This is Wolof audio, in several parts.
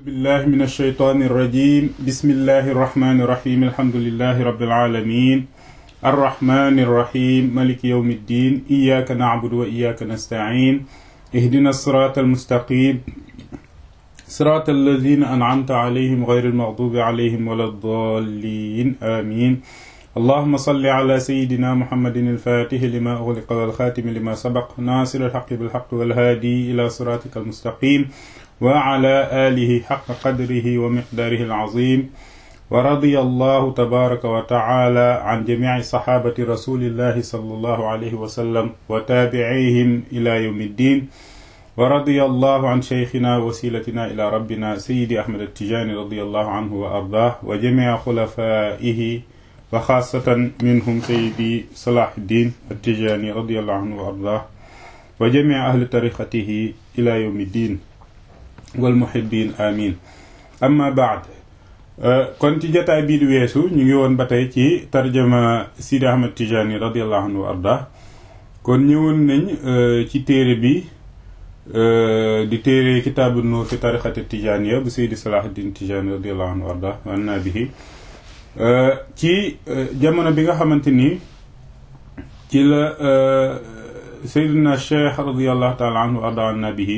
بالله من الشيطان الرجيم بسم الله الرحمن الرحيم الحمد لله رب العالمين الرحمن الرحيم ملك يوم الدين إياك نعبد وإياك نستعين اهدنا الصراط المستقيم صراط الذين أنعمت عليهم غير المغضوب عليهم ولا الضالين آمين اللهم صل على سيدنا محمد الفاتح لما أغلق والخاتم لما سبق ناصر الحق بالحق والهادي إلى صراطك المستقيم وعلى آله حق قدره ومقداره العظيم ورضي الله تبارك وتعالى عن جميع صحابة رسول الله صلى الله عليه وسلم وتابعيهم إلى يوم الدين ورضي الله عن شيخنا وسيلتنا إلى ربنا سيدي أحمد التجاني رضي الله عنه وأرضاه وجميع خلفائه وخاصة منهم سيدي صلاح الدين التجاني رضي الله عنه وأرضاه وجميع أهل طريقته إلى يوم الدين والمحبين آمين أما بعد kon ci jotaay bii di weesu ñu ngi woon ba tey ci tarjama Sidi Ahmad Tijani radiallahu anhu wa arda kon ñëwoon nañ ci téere bi di téere kitaabu nuur fi tarixati tijaniya bu Seydi Salahuddin Tijani radiallahu anhu wa arda wa anna bihi ci jamono bi nga xamante ni ci la Seydina Cheikh radiallahu taala anhu wa arda wa anna bihi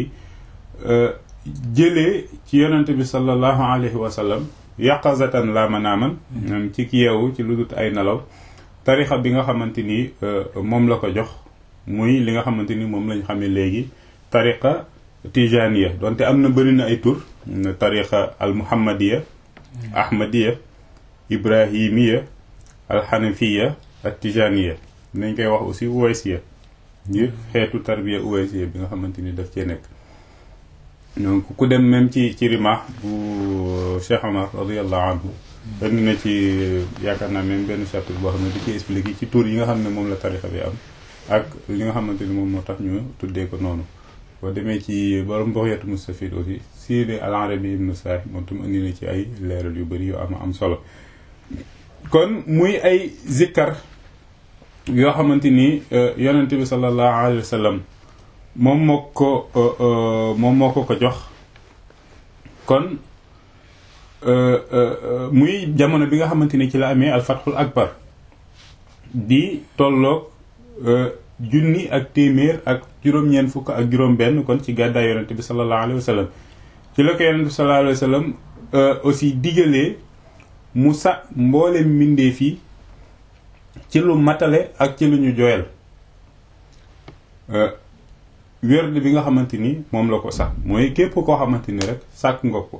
jëlee ci yonente bi sallallahu alayhi wa sallam yaqazatan la manaaman ci ki yeewu ci lu dut ay nelaw tarixa bi nga xamante ni moom la ko jox muy li nga xamante ni moom lañ xamee léegi tariqa tijaniya donte am na bëri na ay tur tariqa al muhammadiya ahmadiya ibrahimiya al xanafiya ak tijaniya nañ koy wax aussi uwaysiya ngir xeetu tarbiya uwaysiya bi nga xamante ni daf cee nekk donc ku dem même ci ci rimaax bu Cheikh Omar radiallahu anhu indi na ci yaakaar naa même benn chapitre boo xam ne di ci expliqué ci tur yi nga xam ne moom la tarixa bi am ak li nga xamante ni moom moo tax ñu tuddee ko noonu boo demee ci borom Bughyatul Mustafid aussi Sidi al-Arabi ibn Sa'd moom tam indi na ci ay leeral yu bëri yu am am solo kon muy ay zikkar yoo xamante ni yonent bi sallallahu alayhi wa sallam moom moo ko moom moo ko ko jox kon muy jamono bi nga xamante ni ci la amee alfatxul akbar di tolloog junni ak téeméer ak juróom-ñeent fukk ak juróom-benn kon ci gàddaay yonente bi sallallahu alayhi wa sallam ci la ko yonente bi sallallahu alayhi wa sallam aussi digalee mu sa mboole mbindee fii ci lu matale ak ci lu ñu joyal wérde bi nga xamante ni moom la ko sax mooy képp koo xamante ni rek sàkk nga ko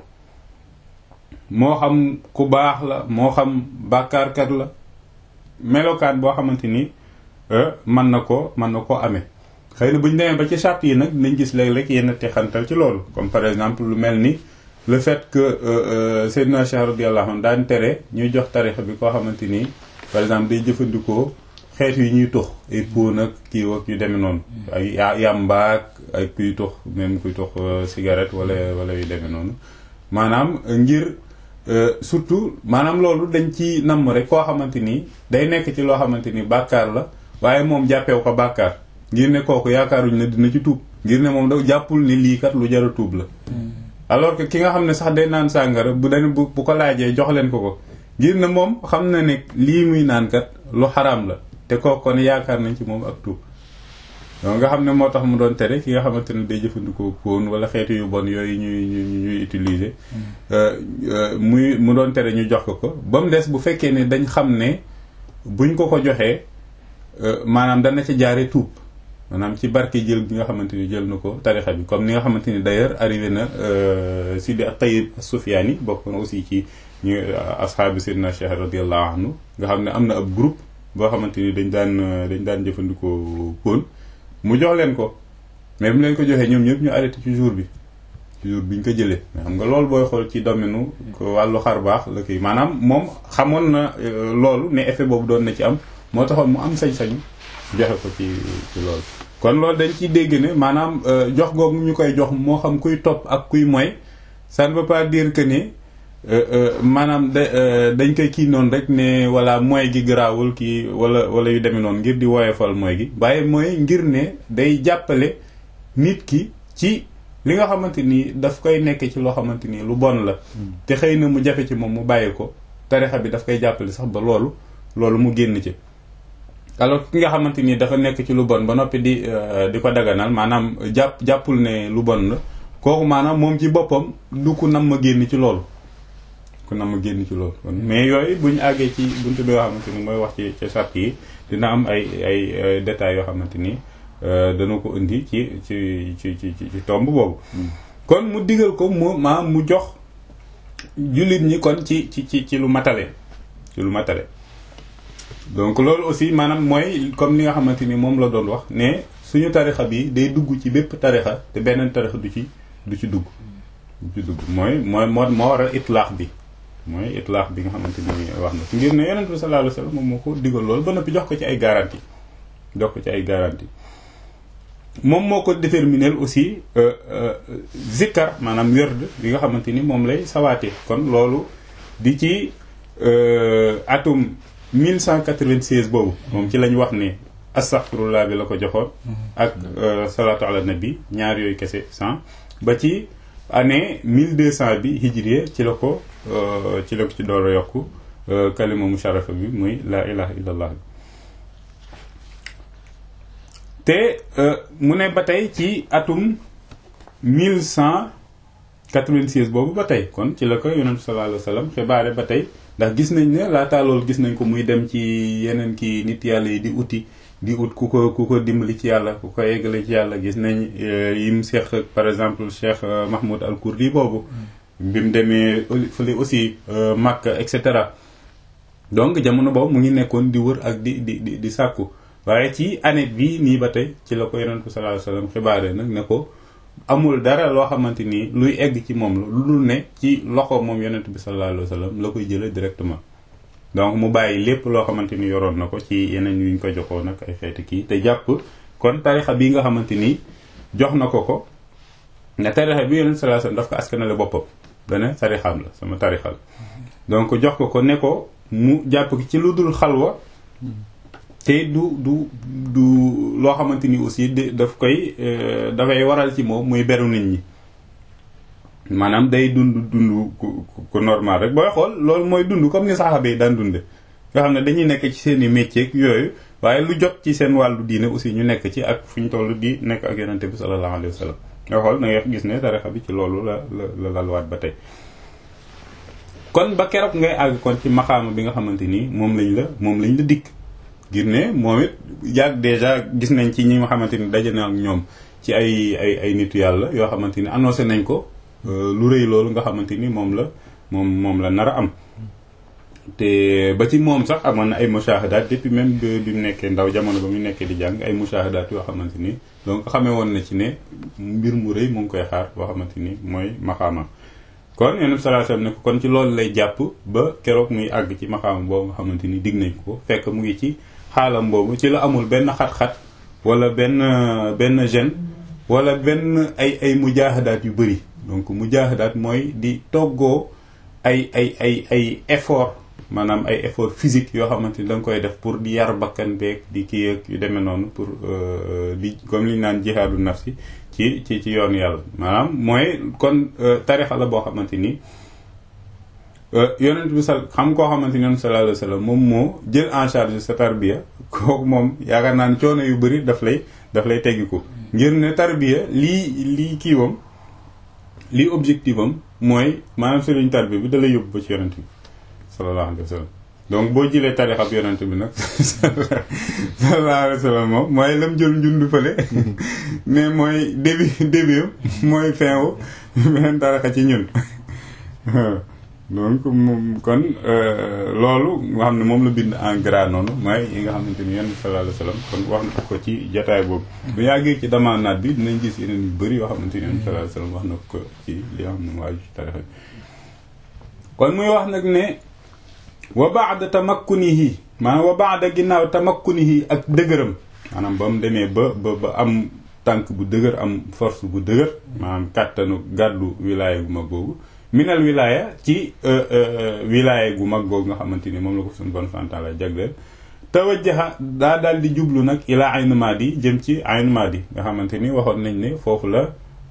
moo xam ku baax la moo xam bàkkaarkat la melokaan boo xamante ni mën na ko mën na koo amee xëy na bu ñu demee ba ci charte yi nag nañ gis léeg-léeg yenn texantal ci loolu comme par exemple lu mel ni le fait que Seydina Cheikh radiyallahu anhu daan tere ñuy jox tarixa bi koo xamante ni par exemple day jëfandikoo xeet yi ñuy tux ay póon ak kii ak yu demee noonu ay yàmbaak ay kuy tux même kuy tux cigarette wala wala yu demee noonu maanaam ngir surtout maanaam loolu dañ ci namm rek koo xamante ni day nekk ci loo xamante ni bàkkaar la waaye moom jàppeew ko bàkkaar ngir ne kooku yaakaaruñ ne dina ci tuub ngir ne moom da jàppul ni lii kat lu jar a tuub la alors que ki nga xam ne sax day naan sàngara bu dañ bu bu ko laajee jox leen ko ko ngir ne moom xam na ne lii muy naan kat lu xaraam la te kooku kon yaakaar nañ ci moom ak tuub donc nga xam ne moo tax mu doon tere ki nga xamante ne day jëfandikoo póon wala xeetu yu bon yooyu ñuy ñuy utiliser muy mu doon tere ñu jox ko ko ba mu des bu fekkee ne dañ xam ne buñ ko ko joxee maanaam dana ci jaare tuub maanaam ci barke jël bi nga xamante ni jël na ko tarixa bi comme ni nga xamante ni d'ailleurs arrivé na Sidi Tayyib Sufyaani bokk na aussi ci ñu ashaabi Seydina Cheikh radiallahu anhu nga xam ne am na ab groupe boo xamante ni dañ daan dañ daan jëfandikoo póon mu jox leen ko mais bu leen ko joxee ñoom ñëpp ñu arrêté ci jour bi ci jour bi ñu ko jëlee mais xam nga loolu booy xool ci domaine wàllu xar baax la kii maanaam moom xamoon na loolu ne effet boobu doon na ci am moo taxoon mu am sañ-sañu joxe ko ci ci loolu kon loolu dañ ciy dégg ne maanaam jox googu ñu koy jox moo xam kuy topp ak kuy moy ça ne veut pas dire que ne maanaam da dañ koy kii noonu rek ne wala mooy gi garaawul kii wala wala yu demee noonu ngir di woyofal mooy gi waaye mooy ngir ne day jàppale nit ki ci li nga xamante ni daf koy nekk ci loo xamante ni lu bon la te xëy na mu jafe ci moom mu bàyyi ko tarixa bi daf koy jàppale sax ba loolu loolu mu génn ci alors ki nga xamante ni dafa nekk ci lu bon ba noppi di di ko daganal maanaam jàpp jàppul ne lu bon la kooku maanaam moom ci boppam du ku nam ma génn ci loolu ku nam ma génn ci loolu kon mais yooyu bu ñu àggee ci buntu bi yoo xamante ni mooy wax ci ci sart yi dina am ay ay détails yoo xamante ni dana ko indi ci ci ci ci ci tomb boobu kon mu digal ko mu maanaam mu jox jullit ñi kon ci ci ci ci lu matale ci lu matale donc loolu aussi maanaam mooy comme li nga xamante ni moom la doon wax ne suñu tarixa bi day dugg ci bépp tarixa te beneen tarixa du ci du ci dugg du ci dugg mooy mooy moo moo waral itlaax bi mooy itlaax bi nga xamante ni wax na ci ngir ne yonent bi sallallahu alayhi wasallam moom moo ko digal loolu ba noppi jox ko ci ay garantie jox ko ci ay garantie moom moo ko déterminer aussi zikkar maanaam werd bi nga xamante ni moom lay sawaate kon loolu di ci atum 1196 boobu moom ci lañ wax ne astaghfirullah bi la ko joxoon ak salatu ala nabi ñaar yooyu kese 100 ba ci année 1200 bi hijriye ci la ko ci la ko ci door a yokk kalima musharafa bi muy la ilaha illallah bi te mu ne ba tey ci atum 1196 boobu ba tey kon ci la ko yonentu sallallahu alayhi wasallam xibaare ba tey ndax gis nañ ne laataa loolu gis nañ ko muy dem ci yeneen kii nit yàlla yi di uti di ut ku ko ku ko dimbali ci yàlla ku ko yeggale ci yàlla gis nañ yim seex par exemple Cheikh Mahmoud al Kurdi boobu bi mu demee fële aussi Makka et cetera donc jamono boobu mu ngi nekkoon di wër ak di di di di sàkku waaye ci année bii nii ba tey ci la ko yonentu sallallahu alayhi wasallam xibaare nag ne ko amul dara loo xamante ni luy egg ci moom la lu dul ne ci loxo moom yonent bi sallallahu alayhi wasallam la koy jële directement donc mu bàyyi lépp loo xamante ni yoroon na ko ci yeneen yuñ ko joxoon nag ay xeeti kii te jàpp kon tarixa bi nga xamante ni jox na ko ko ne tarixa bi yonent sallallahu alayhi wasallam daf ko askanale boppam dane tarixam la sama tarixa la donc jox ko ko ne ko mu jàpp ci lu dul xalwa te du du du loo xamante ni aussi daf koy dafay waral ci moom muy beru nit ñi maanaam day dund dund ku ku normal rek booy xool loolu mooy dund comme ni saxaaba yi daan dunde nga xam ne dañuy nekk ci seen i métier yooyu waaye lu jot ci seen wàllu diine aussi ñu nekk ci ak fu ñu toll di nekk ak yonente bi sallallahu alayhi wa sallam nga xool da ngay gis ne tarixa bi ci loolu la la la lalwaat ba tey kon ba keroog ngay àgg kon ci maxaama bi nga xamante ni moom lañ la moom lañ la dikk ngir ne moom it yàgg déjà gis nañ ci ñi nga xamante ni daje na ak ñoom ci ay ay ay nitu yàlla yoo xamante ni annoncé nañ ko lu rëy loolu nga xamante ni moom la moom moom la nar a am te ba ci moom sax amoon na ay mushahadaat depuis même bi mu nekkee ndaw jamono ba mu nekkee di jàng ay mushahadaat yoo xamante ni donc xamee woon na ci ne mbir mu rëy mu ngi koy xaar boo xamante ni mooy maxaama kon yonent sallallahu alayhi wasallam ne ko kon ci loolu lay jàpp ba keroog muy àgg ci maxaama boobu nga xamante ni digg nañ ko fekk mu ngi ci xaalam boobu ci la amul benn xat-xat wala benn benn gêne wala benn ay ay mujahadaat yu bëri donc mujahadaat mooy di toggoo ay ay ay ay effort maanaam ay effort physique yoo xamante ni da nga koy def pour di yar bakkan beeg di kii ak yu demee noonu pour di comme li ñu naan jihaadu nafsi ci ci ci yoonu yàlla maanaam mooy kon tarixa la boo xamante ni yonent bi sal xam koo xamante ni yonent sallallahu alayhi wasallam moom moo jël en charge sa tarbiya kooku moom yaakaar naa ne coono yu bëri daf lay daf lay teggiku ngir ne tarbiya lii lii kiiwam lii objectif am mooy maanaam sëriñ tarbiya bi da lay yóbbu ba ci yonent bi sallallahu alayhi wasallam donc boo jëlee tarixab yonent bi nag sallallahu alayhi wasallam moom mooy lam jël njundu fële mais mooy début début mooy fin wu beneen tarixa ci ñun donc moom kon loolu nga xam ne moom la bind en gras noonu mooy yi nga xamante ni yonent sallallahu alayhi wasallam kon wax na ko ci jataay boobu bu yàggee ci damaanaat bi dinañ gis yeneen yu bëri yoo xamante ni yonent sallallahu alayhi wasallam wax na ko ci li nga xam ne waaju ci tarixa bi kon muy wax nag ne wa ba'da tamakkunihi maanaam wa ba'da ginnaaw tamakkunihi ak dëgëram maanaam ba mu demee ba ba ba am tànk bu dëgër am force bu dëgër maanaam kàttanu gàddu wilaaya gu mag boobu minal wilaaya ci wilaaya gu mag boobu nga xamante ni moom la ko suñu bon santan la jagleel tawajjaha daa daal di jublu nag ilaa Ayn Maadi jëm ci Ayn Maadi nga xamante ni waxoon nañ ne foofu la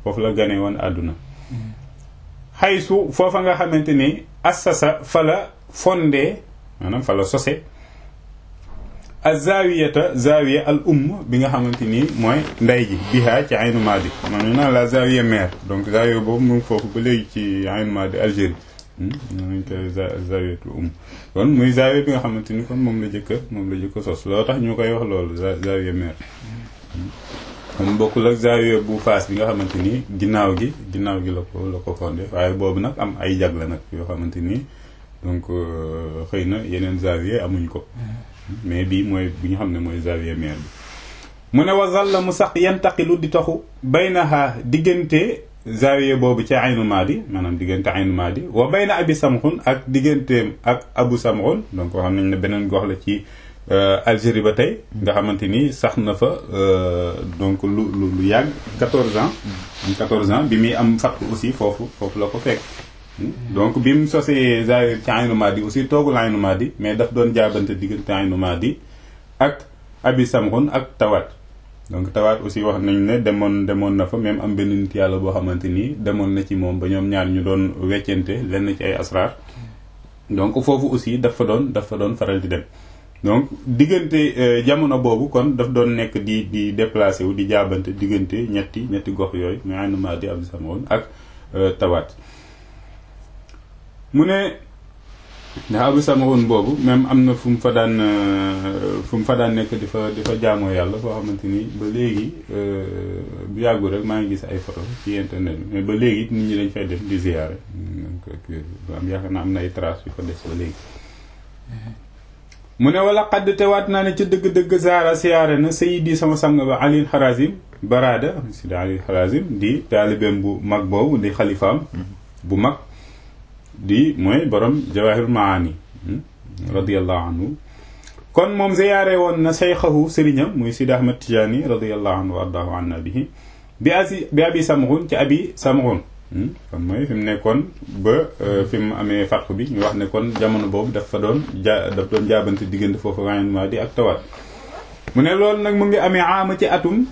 foofu la gane woon àdduna xaysu foofa nga xamante ni assasa fa la fondé maanaam fa la sose azawiyata zawiya al umm bi nga xamante ni mooy nday ji biha ci aynu maadi man naan la zawiya mère donc zawiya boobu mu ngi foofu ba léegi ci aynu maadi Algérie nañ ko zawiyatul umm kon muy zawiya bi nga xamante ni kon moom la jëkka moom la jëkka sos loo tax ñu koy wax loolu zawiya mère kon bokkul ak zawiya bu faas bi nga xamante ni ginnaaw gi ginnaaw gi la ko la ko fondé waaye boobu nag am ay jagle nag yoo xamante ni donc xëy na yeneen zawiya amuñ ko mais bii mooy bi nga xam ne mooy zawiya mère bi mu ne wasal la mu sax yantaqilu di taxu baynaha diggante zawiya boobu ci aynu maadi maanaam diggante aynu maadi wa bayna abi samxun ak digganteem ak abu samxun donc xam nañ ne beneen gox la ci Algérie ba tey nga xamante ni sax na fa donc lu lu lu yàgg 14 ans 14 ans bi muy am fattu aussi foofu foofu la ko fekk donc bi mu sosee zawiya ci aynu maadi aussi toogul aynu maadi mais daf doon jaabante diggante aynu maadi ak abi samxun ak tawaat donc tawaat aussi wax nañ ne demoon demoon na fa même am benn nit yàlla boo xamante ni demoon na ci moom ba ñoom ñaar ñu doon weccante lenn ci ay asrar donc foofu aussi dafa doon dafa doon faral di dem donc diggante jamono boobu kon daf doon nekk di di déplacé wu di jaabante diggante ñetti ñetti gox yooyu mais aynu maadi abi samxun ak tawaat mu ne ndax abu samawoon boobu même am na fu mu fa daan fu mu fa daan nekk di fa di fa jaamoo yàlla foo xamante ni ba léegi bu yàggul rek maa ngi gis ay photo ci internet bi mais ba léegi nit ñi dañ fay def di ziyaare donc am yaakaar naa am na ay traces yu fa des ba léegi mu ne wala xadd tewaat naa ne ca dëgg-dëgg zaara siyaare na sayidi sama sang ba alil xarazim barada sidi alil xarazim di taalibeem bu mag boobu di xalifaam bu mag di mooy borom jawahirul maani radiallahu anhu kon moom ziyaare woon na seyxahu sëriñam muy sidi ahmad tijaani radiallahu anhu wa ardaahu anna bihi bi asi bi abi samxun ci abi samxun kon mooy fi mu nekkoon ba fi mu amee farq bi ñu wax ne kon jamono boobu dafa doon ja daf doon jaabante diggante foofu wayen maa di ak tawaat mu ne loolu nag mu ngi amee aama ci atum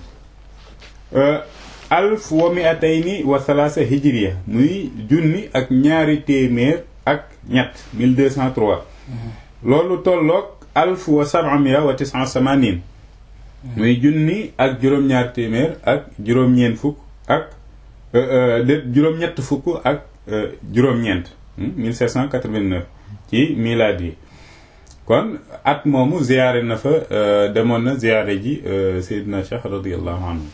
alf wa miatayni wa salaasa hijriya muy junni ak ñaari téeméer ak ñett 1203 loolu tolloog alf wa sabamia wa tisan samanin muy junni ak juróom-ñaar téeméer ak juróom-ñeent fukk ak de juróom-ñett fukk ak juróom-ñeent 1789 ci milaad yi kon at moomu ziyaare na fa demoon na ziyaare ji Seydina Cheikh radiallahu anhu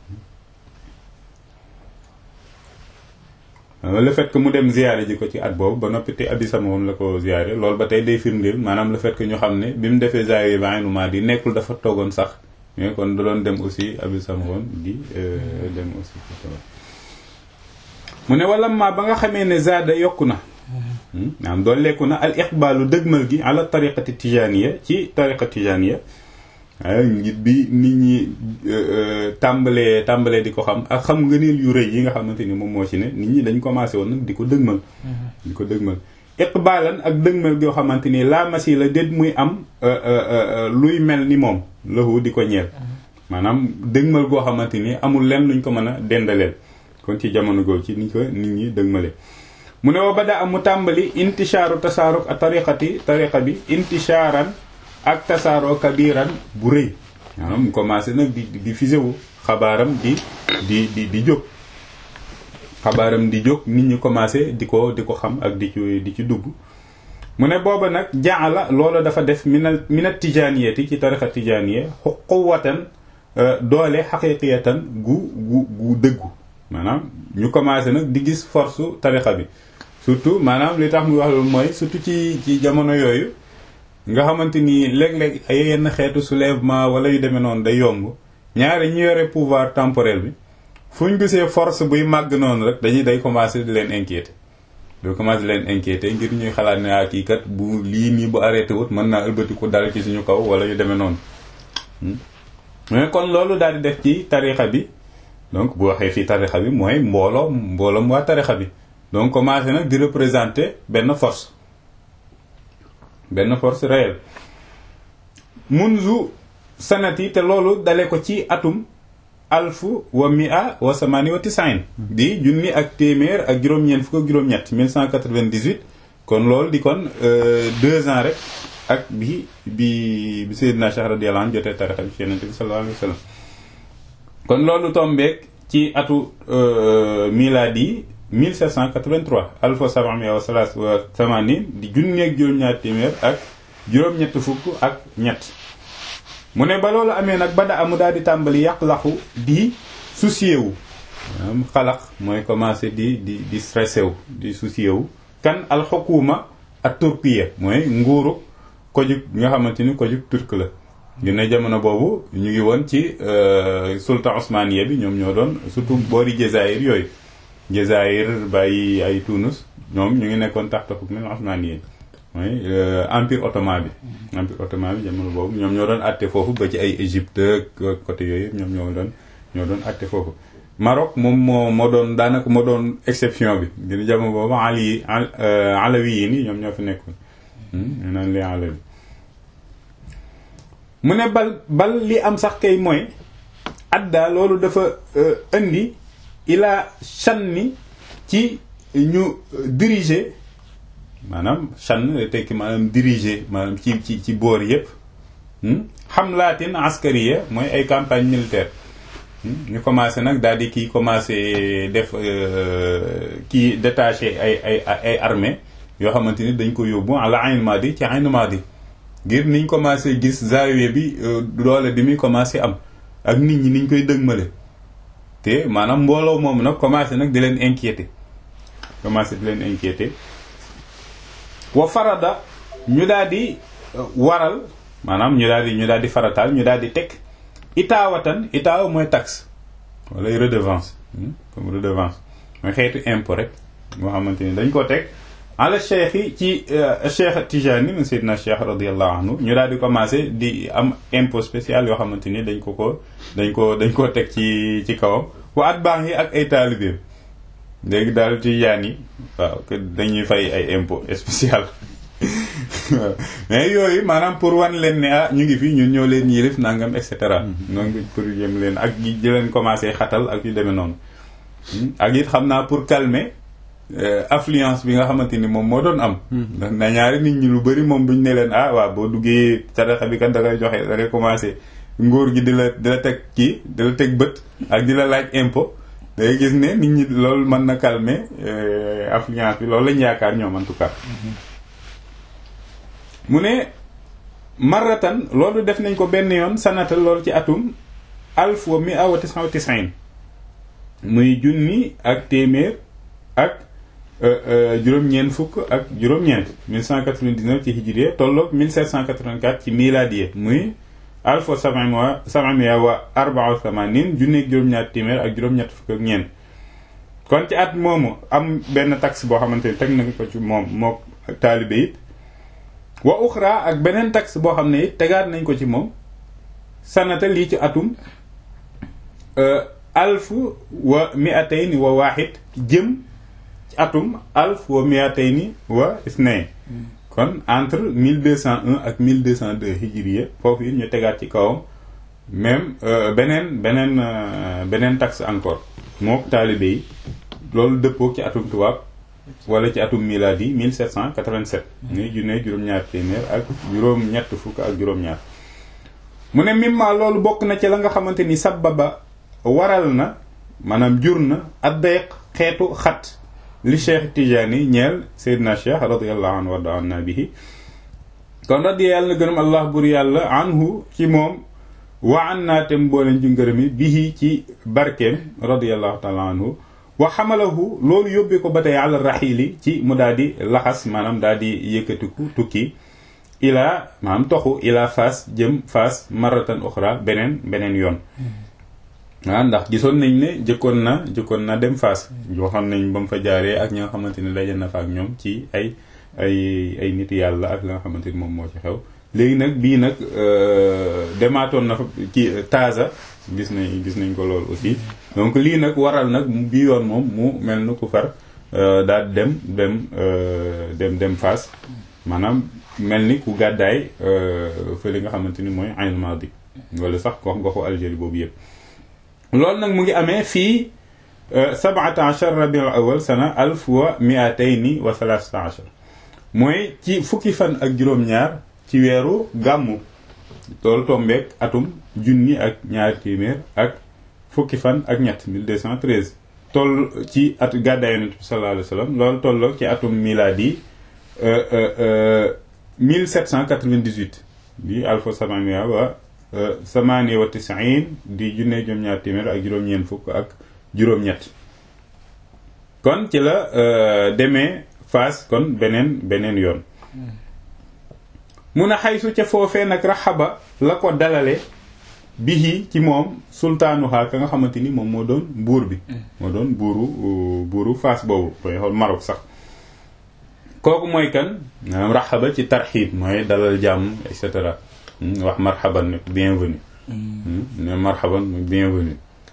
le fait que mu dem ziyaare ji ko ci at boobu ba noppi te abi sama moom la ko ziyaare loolu ba tey day firndeel maanaam le fait que ñu xam ne bi mu defee zawiya ba Aynu Maadi nekkul dafa toogoon sax mais kon da doon dem aussi abi sama woon di dem aussi mu ne wala ma ba nga xamee ne zaada yokku na maanaam doon lekku na al iqbaalu dëgmal gi ala tariqati tijaniya ci tariqa tijaniya ngir bi nit ñi tàmbalee tàmbalee di ko xam ak xam ngëneel yu rëy yi nga xamante ni moom moo ci ne nit ñi dañ commencé woon nag di ko dëgmal di ko dëgmal iqbaalan ak dëgmal goo xamante ni la masi la déet muy am luy mel ni moom lahu di ko ñeel maanaam dëgmal goo xamante ni amul lenn luñ ko mën a dendaleel kon ci jamono googu ci ni ko nit ñi dëgmale mu ne wa bada am mu tàmbali intishaaru tasaaruk a tariqati tariqa bi intishaaran ak tasaaroo kabiran bu rëy maanaam mu commencé nag di di fise wu xabaaram di di di di jóg xabaaram di jóg nit ñi commencé di ko di ko xam ak di ci di ci dugg mu ne booba nag jaala loolu dafa def minal minat tijaaniyati ci tariqa tijaaniya quwwatan doole xaqiqiyatan gu gu gu dëggu maanaam ñu commencé nag di gis force tariqa bi surtout maanaam li tax muy wax loolu mooy surtout ci ci jamono yooyu nga xamante ni léeg-léeg ay yenn xeetu soulèvement wala yu demee noonu day yomb ñaari ñu yore pouvoir temporel bi fu ñu gisee force buy màgg noonu rek dañuy day commencé di leen inquiéter day commencé di leen inquiéter ngir ñuy xalaat ne ah kii kat bu lii nii bu arrêté wut mën naa ëlbatiku dal ci suñu kaw wala yu demee noonu mais kon loolu daal di def ci tarixa bi donc bu waxee fii tarixa bi mooy mbooloo mbooloom waa tarixa bi donc commencé nag di représenter benn force benn force réelle munzu sanati te loolu dale ko ci atum alfu wa mia wa samani wa tisain di junni ak téeméer ak juróom-ñeent fukk ak juróom-ñett 1198 kon loolu di kon deux ans rek ak bi bi bi Seydina Cheikh radiyallahu anhu jotee tarixa bi ci Yonent bi sallallahu alayhi wa sallam kon loolu tombeek ci atu miladi 1783 alfa sabamia wa salas wa samanin di junni ak juróom-ñaar téeméer ak juróom-ñett fukk ak ñett mu ne ba loolu amee nag ba da amu daal di tàmbali yàq-laxu di soucié wu maanaam xalaq mooy commencé di di di stressé wu di soucié wu kan alxukuma ak turkiya mooy nguuru kojug nga xamante ni kojug turk la dina jamono boobu ñu ngi woon ci sultan osmaniya bi ñoom ñoo doon surtout boori Jazaïr yooyu Jazaïr bàyyi ay Tunus ñoom ñu ngi nekkoon taxta hukm osmaniya mooy empire ottoman bi empire ottoman bi jamono boobu ñoom ñoo doon àtte foofu ba ci ay Égypte côté yooyu ñoom ñoo doon ñoo doon àtte foofu Maroc moom moo moo doon daanaka moo doon exception bi dina jamono boobu ali alawi yi ni ñoom ñoo fi nekkoon ñu naan les alawi mu ne bal bal li am sax kay mooy adda loolu dafa indi ila shanni ci ñu diriger maanaam shann tekki maanaam diriger maanaam ci ci ci boor yépp hamlatin askariya mooy ay campagne militaire ñu commencé nag daal di kii commencé def kii détaché ay ay ay armée yoo xamante ni dañ ko yóbbu ala Ayn Madi ci Ayn Madi ngir niñ commencé gis zaawiya bi doole bi muy commencé am ak nit ñi niñ koy dëgmale te maanaam mbooloo moom nag commencé nag di leen inquiété commencé di leen inquiété wa farada ñu daal di waral maanaam ñu daal di ñu daal di farataal ñu daal di teg itaawatan itaawa mooy taxe wala redevance comme redevance mooy xeetu impôt rek moo xamante ni dañ ko teg ala cheikh yi ci cheikh Tijani mu Seydina cheikh radiallahu anhu ñu daal di commencé di am impôt spécial yoo xamante ni dañ ko ko dañ ko dañ koo teg ci ci kawam wa at baax yi ak ay taalibeem léegi daal Tijaan yi waaw que dañuy fay ay impôt spécial mais yooyu maanaam pour wan leen ne ah ñu ngi fi ñun ñoo leen yilif nangam et cetera. donc pour yëm leen ak di leen commencé xatal ak yu demee noonu. ak it xam naa pour calmer affluence bi nga xamante ni moom moo doon am. ndax na ñaari nit ñi lu bari moom duñ ne leen ah waaw boo duggee tarixa bi kat da ngay joxe da ngay commencé nguur gi di la di la teg kii di la teg bët ak di la laaj impôt. day gis ne nit ñi loolu mën na calmer affluence bi loolu lañ yaakaar ñoom en tout cas. mu ne marratan loolu def nañ ko benn yoon sanata loolu ci atum alf wa mi'a wa tis'a wa tis'in muy junni ak téeméer ak juróom-ñeent fukk ak juróom-ñeent 1199 ci hijriya tolloog 1784 ci miladiya muy alf wa sab'a sab'a wa arba'a wa thamanin junni ak juróom-ñaar téeméer ak juróom-ñett fukk ak ñeent kon ci at moomu am benn taxe boo xamante ni teg nañ ko ci moom mook taalibe it wa uxra ak beneen taxe boo xam ne it tegaat nañ ko ci moom sanata lii ci atum alf wa miatayni wa waaxid jëm ci atum alf wa miatayni wa isnayn kon entre 1201 ak 1202 hijriya foofu it ñu tegaat ci kawam même beneen beneen beneen taxe encore moo taalibe yi loolu dëppoo ci atum tubaab wala ci atum miladi 1787 ni junne juróom-ñaar téeméer ak juróom-ñett fukk ak juróom-ñaar mu ne mimma loolu bokk na ci la nga xamante ni sababa waral na maanaam jur na addayq xeetu xat li cheikh Tijaani ñeel Seydina Cheikh radiallahu anhu warda anna bihi kon radiya yàlla na gërëm allah bur yàlla anhu ci moom wa an naatem booleen ci ngërëmi bihi ci barkeem radiallahu taala anhu wa xamalahu loolu yóbbee ko ba tey àla raxiili ci mu daal di laxas maanaam daal di yëkkatiku tukki ilaa maanaam toxu ilaa faas jëm faas maratan uxra beneen beneen yoon waaw ndax gisoon nañ ne jëkkoon na jëkkoon na dem faas waxoon nañ ba mu fa jaaree ak ñi nga xamante ni daje na fa ak ñoom ci ay ay ay nit yàlla ak la nga xamante ni moom moo ci xew léegi nag bii nag demaatoon na fa ci Taza gis nañ gis nañ ko loolu aussi donc lii nag waral nag bii yoon moom mu mel na ku far daal dem dem dem dem Fass maanaam mel ni ku gàddaay fële nga xamante ni mooy Ayn Madi wala sax gox goxu Algérie boobu yëpp loolu nag mu ngi amee fii sab'ata ashar rabiul awal sana alf wa mi'atayni wa thalathata ashar mooy ci fukki fan ak juróom-ñaar ci weeru gàmmu loolu tombeek atum junni ak ñaari téeméer ak fukki fan ak ñett 1213 toll ci at gàddaay yonent bi sallallahu alayhi wa sallam loolu tolloog ci atum miladi 1798 di alfa samania wa samani wa tisain di junne juróom-ñaar téeméer ak juróom-ñeent fukk ak juróom-ñett kon ci la demee Faas kon beneen beneen yoon mun a xaysu ca foofee nag raxaba la ko dalale bihi ci moom sultaanuha ka nga xamante ni moom moo doon buur bi moo doon buuru buuru Faas boobu koy xool Maroc sax kooku mooy kan maanaam raxaba ci tarxiib mooy dalal jàmm et cetera wax marhaban ne bienvenue ne marhaban bienvenue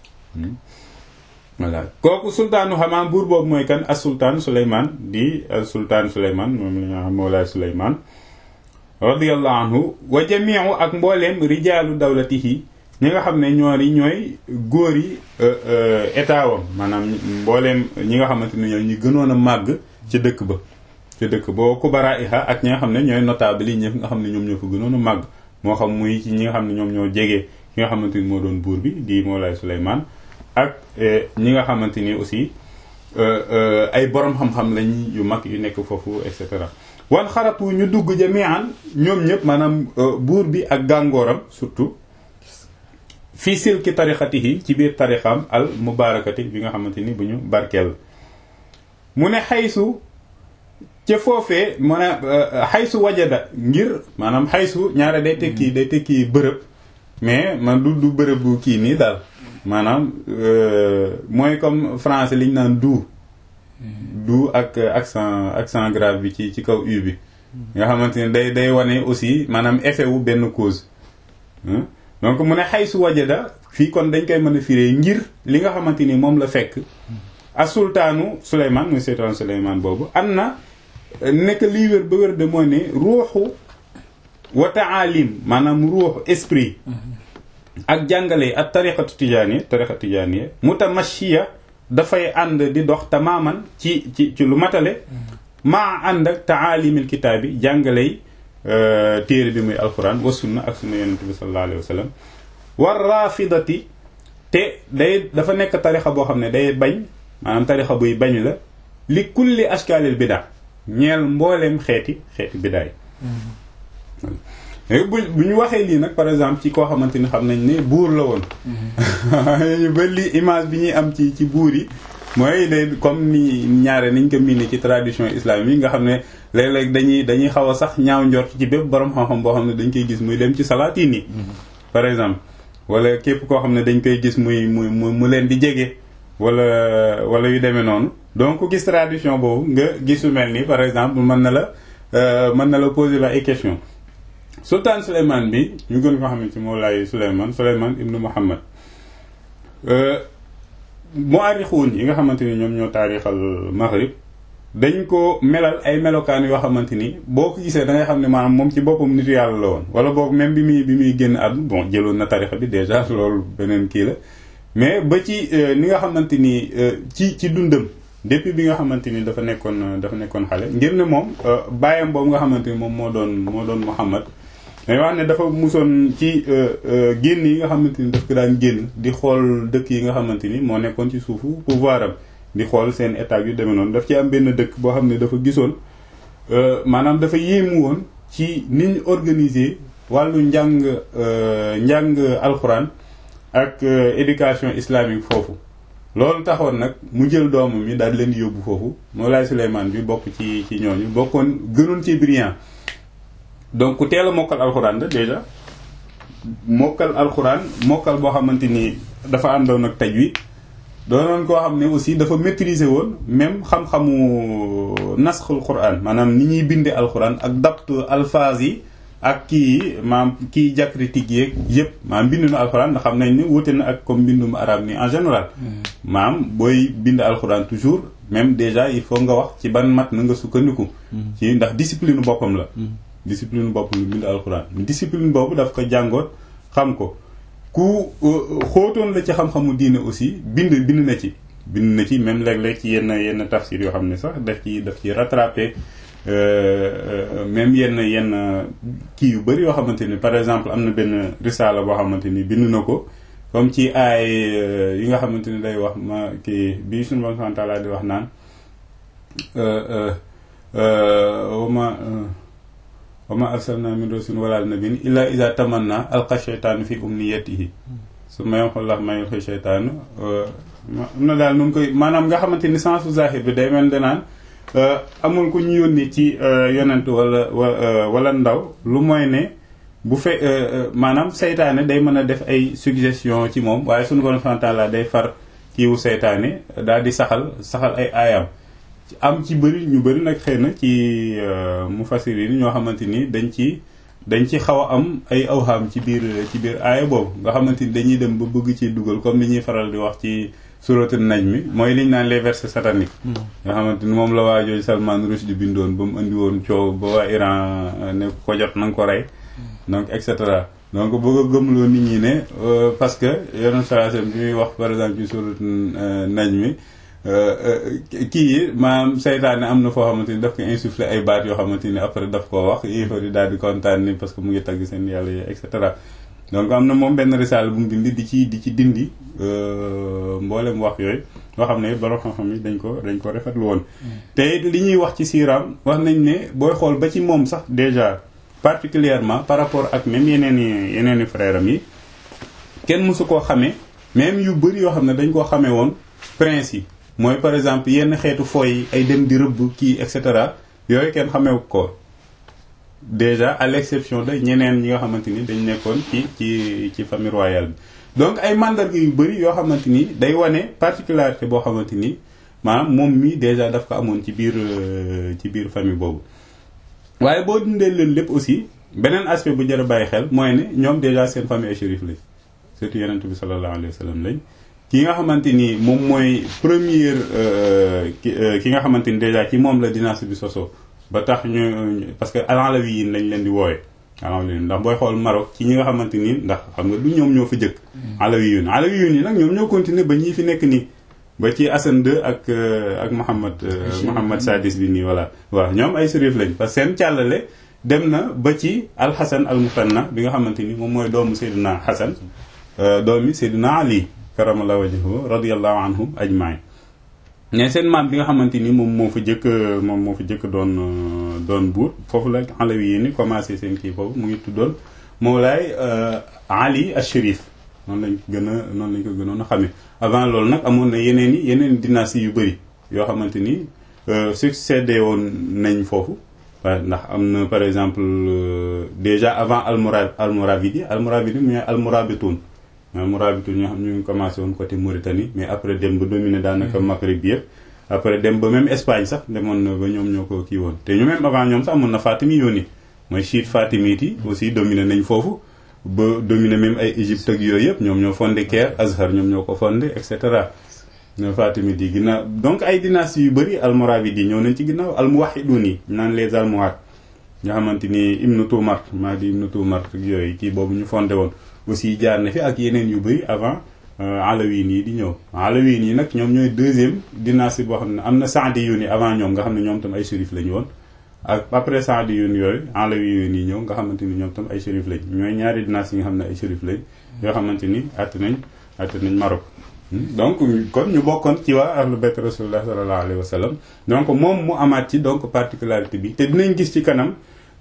voilà kooku sultaanu xamaa buur boobu mooy kan as sultaan Souleymane di as sultaan Souleymane moom la ñu xam Mawlaay Souleymane radiyallahu anhu wa jamiu ak mbooleem rijaalu dawlatihi ñi nga xam ne ñoori ñooy góor yi état wam maanaam mbooleem ñi nga xamante ne ñooy ñi gënoon a màgg ci dëkk ba ci dëkk boo kubara iha ak ñi nga xam ne ñooy notable yi ñëpp nga xam ne ñoom ñoo fa gënoon a màgg moo xam muy ci ñi nga xam ne ñoom ñoo jege ki nga xamante ni moo doon buur bi di Mawlaay Souleymane ak ñi nga xamante ni aussi ay borom xam-xam lañ yu mag yu nekk foofu et cetera wan xaratu ñu dugg jamian ñoom ñëpp maanaam buur bi ak gàngooram surtout fii silki tarixatihi ci biir tarixam al mubarakati bi nga xamante ni bu ñu barkeel mu ne xaysu ca foofee mu ne xaysu wajada ngir maanaam xaysu ñaare day tekki day tekki bërëb mais man du du bërëb bu kii nii daal maanaam mooy comme français liñ naan du du ak accent accent grave bi ci ci kaw u bi nga xamante ne day day wane aussi maanaam effet wu benn cause donc mu ne xaysu wajada fii kon dañ koy mën a firee ngir li nga xamante ni moom la fekk a sultaanu Souleymane muy sultaanu Souleymane boobu am na nekk liy wér ba wér de mooy ne ruuxu wa taalim maanaam ruuxu esprit ak jàngale ak tariqatu tijaaniya tariqa tijaaniya mutamashiya dafay ànd di dox tamaaman ci ci ci lu matale maa ànd ak taalimil kitaabi jàngaley téere bi muy alquran wa sunna ak sunna yonent bi sallallahu alayhi wa sallam war rafidati te day dafa nekk tarixa boo xam ne day bañ maanaam tarixa buy bañ la li kulli ashkaalil bida ñeel mbooleem xeeti xeeti bidaay bu bu ñu waxee lii nag par exemple ci koo xamante ni xam nañ ne buur la woon ba li image bi ñuy am ci ci buur yi mooy day comme ni ñaare niñ ko miine ci tradition islamique nga xam ne léeg-léeg dañuy dañuy xaw a sax ñaaw njort ci bépp borom xam-xam boo xam ne dañ koy gis muy dem ci salaatiin yi par exemple wala képp koo xam ne dañ koy gis muy muy mu leen di jege wala wala yu demee noonu donc ku gis tradition boobu nga gisu mel ni par exemple mën na la mën na la poser la ay question sultaan Souleymane bi ñu gën ko xam ne ci Mawlaay Souleymane Souleymane ibnu Muhammad muarixuun yi nga xamante ni ñoom ñoo taarixal Maghrib dañ ko melal ay melokaan yoo xamante ni boo ko gisee da ngay xam ne maanaam moom ci boppam nitu yàlla la woon wala boog même bi muy bi muy génn àdduna bon jëloon na tarixa bi déjà loolu beneen kii la mais ba ci ni nga xamante ni ci ci dundam depuis bi nga xamante ni dafa nekkoon dafa nekkoon xale ngir ne moom bàyyam boobu nga xamante ni moom moo doon moo doon Muhammad mais wax ne dafa musoon ci génn yi nga xamante ni daf ko daan génn di xool dëkk yi nga xamante ni moo nekkoon ci suufu pouvoir am di xool seen état yu demee noonu daf ci am benn dëkk boo xam ne dafa gisoon maanaam dafa yéemu woon ci ni ñu organiser wàllu njàng njàng alxuraan ak éducation islamique foofu loolu taxoon nag mu jël doomam yi daal leen di yóbbu foofu Mawlaay Souleymane bi bokk ci ci ñooñu bokkoon gënoon ci brillant donc ku teel a mokkal alxuraan la déjà mokkal alxuraan mokkal boo xamante ni dafa àndoon ak tajwid doonoon koo xam ne aussi dafa maîtriser woon même xam-xamu nasxul quran maanaam ni ñuy bindee alxuraan ak dapt alphase yi ak kii maam kii diacritique yeeg yëpp maam mbindum alxuraan ndax xam nañ ne wute na ak comme mbindum arabe ni en général maam booy bind alxuraan toujours même déjà il faut nga wax ci ban mat na nga sukkandiku ci ndax discipline boppam la discipline boppam lu bind alxuraan discipline boobu daf ko jàngoot xam ko ku xóotoon la ci xam-xamu diine aussi bind bind na ci bind na ci même léeg-léeg ci yenn yenn tafsir yoo xam ne sax daf ci daf ci rattrapé même yenn yenn kii yu bëri yoo xamante ni par exemple am na benn risaala boo xamante ni bind na ko comme ci ay yi nga xamante ni day wax ma kii bii suñu bon santaala di wax naan wama wama arsalna min rasulin wala nabiyyin illa iza tamanna alqa shaytaanu fi umniyatihi su ma yamxullah ma yulqi shaytaanu am na daal nu ngi koy maanaam nga xamante ni sensu zahir bi day mel danaan amul ku ñu yónni ci yonent wala wala ndaw lu mooy ne bu fe maanaam seytaane day mën a def ay suggestion ci moom waaye suñu borom subhanahu wa ta'ala day far kiiwu seytaane daal di saxal saxal ay aayam am ci bëri ñu bëri nag xëy na ci mufassirin ñoo xamante ni dañ ci dañ ci xaw a am ay awham ci biir ci biir aaya boobu nga xamante ni dañuy dem ba bëgg ci dugal comme li ñuy faral di wax ci suratul najmi mooy liñ naan les versets sataniques nga xamante ni moom la waa jooju Salman Rushdie bindoon ba mu indi woon coow ba waa Iran ne ko jot na nga ko rey donc et cetera donc bëgg a gëmloo nit ñi ne parce que yeneen salacem bi muy wax par exemple ci suratul najmi kii yi maanaam seytaane am na foo xamante ni daf ko insufflé ay baat yoo xamante ni après daf koo wax yéefar yi daal di kontaan ni parce que mu ngi tagg seen yàlla yi et cetera donc am na moom benn risaal bu mu bind di ci di ci dindi mboolem wax yooyu loo xam ne borom xam-xam yi dañ ko dañ ko rafetlu woon te li ñuy wax ci siiraam wax nañ ne booy xool ba ci moom sax déjà particulièrement par rapport ak même yeneen i yeneen i frère am yi kenn mësu koo xamee même yu bëri yoo xam ne dañ koo xamee woon prince yi mooy par exemple yenn xeetu fooy ay dem di rëbb kii et cetera yooyu kenn xamewu ko déjà à l'exception de ñeneen ñi nga xamante ni dañ nekkoon ci ci ci famille royale bi donc ay mandarga yu bëri yoo xamante ni day wane particularité boo xamante ni maanaam moom mi déjà daf ko amoon ci biir ci biir famille boobu waaye boo dundee leen lépp aussi beneen aspect bu jar a bàyyi xel mooy ne ñoom déjà seen famille ay shérif lañ surtout yonent bi sallallahu alayhi wa sallam lañ ki nga xamante ni moom mooy première ki nga xamante ni déjà ci moom la dynastie bi soso ba tax ñu parce que alawiyin lañ leen di wooye alawiyin ndax booy xool Maroc ci ñi nga xamante ni ndax xam nga du ñoom ñoo fa jëkk alawiyun alawiyun yi nag ñoom ñoo continuer ba ñii fi nekk nii ba ci Hassan II ak ak Mohammed Mohammed Sadis bi nii voilà waaw ñoom ay sérif lañ parce que seen càllale dem na ba ci alxasan al musanna bi nga xamante ni moom mooy doomu Seydina Hassan doomi Seydina Ali karamallahu wajhahu radiyallahu anhum ajmain mais seen maam bi nga xamante ni moom moo fa jëkk moom moo fa jëkk doon doon buur foofu la alawi yi ni commencé seen kii foofu mu ngi tuddoon Mawlaay Ali al-Sharif noonu lañ gën a noonu lañ ko gënoon a xamee avant loolu nag amoon na yeneen i yeneen dynastie yu bëri yoo xamante ni succédé woon nañ foofu waaye ndax am na par exemple déjà avant almora almoravidi almoravidi mu almorabitoun almorabitoun ñoo xam ñu ngi commencé woon côté Mauritanie mais après dem ba dominer daanaka Maghreb bi yëpp après dem ba même Espagne sax demoon na ba ñoom ñoo ko kii woon te ñu même avant ñoom sax amoon na Fatimi yooni mooy chiite fatimite yi aussi dominé nañ foofu ba dominé même ay Égypte ak yooyu yëpp ñoom ñoo fondé Caire Azhar ñoom ñoo ko fondé et cetera ñoo fatimite yi ginnaaw donc ay dynasties yu bëri almoravide yi ñëw nañ ci ginnaaw almuwahidun yi naan les almohades nga xamante ni Ibn Tumart maa di Ibn Tumart ak yooyu kii boobu ñu fondé woon aussi jaar na fi ak yeneen yu bëri avant alawin yi di ñëw alawin yi nag ñoom ñooy deuxième dynastie boo xam ne am na saadiyun yi avant ñoom nga xam ne ñoom tam ay shérif lañu woon ak après saadiyun yooyu alawiyun yi ñëw nga xamante ni ñoom tam ay shérif lañ ñooy ñaari dynastie yi nga xam ne ay shérif lañ yoo xamante ni att nañ att nañ Maroc donc kon ñu bokkoon ci waa ahlu bayt rasulullah sallallahu alayhi wa sallam donc moom mu amaat ci donc particularité bi te dinañ gis ci kanam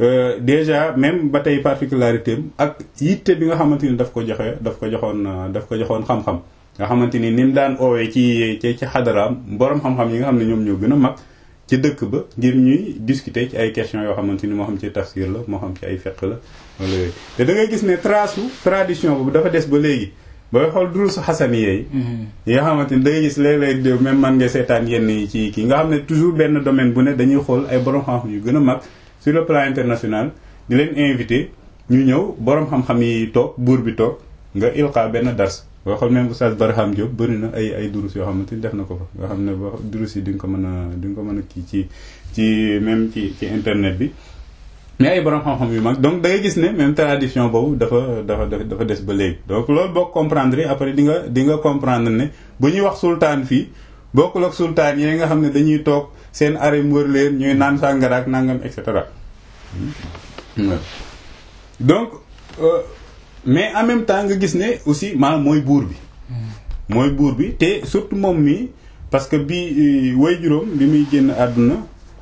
déjà même ba tey particularité am ak yitte bi nga xamante ni daf ko joxe daf ko joxoon daf ko joxoon xam-xam nga xamante ni ni mu daan oowee ci ci ci xadaraam borom xam-xam yi nga xam ne ñoom ñoo gën a mag ci dëkk ba ngir ñuy discuter ci ay questions yoo xamante ni moo xam ci tafsir la moo xam ci ay fiqh la wala yooyu te da ngay gis ne trace tradition boobu dafa des ba léegi booy xool durusu xasan yeey yi nga xamante ni da ngay gis léeg-léeg même man nga seetaan yenn yi ci kii nga xam ne toujours benn domaine bu ne dañuy xool ay borom xam-xam yu gën a mag sur le plan international di leen invité ñu ñëw borom xam-xam yi toog buur bi toog nga ilqa benn dars boo xam ne Oustaz Barham Diop bëri na ay ay durus yoo xamante ni def na ko fa nga xam ne ba durus yi di nga ko mën a di nga ko mën a kii ci ci même ci ci internet bi mais ay borom xam-xam yu mag donc da ngay gis ne même tradition boobu dafa dafa dafa des ba léegi donc loolu boo comprendre après di nga di nga comprendre ne bu ñuy wax sultaan fii bokkul ak sultaan yi nga xam ne dañuy toog seen arrêt wër leen ñuy naan sàngara ak nangam et cetera donc euh, mais en même temps nga gis ne aussi maanaam mooy buur bi mooy buur bi te surtout moom mi parce que bi way juróom bi muy génn àdduna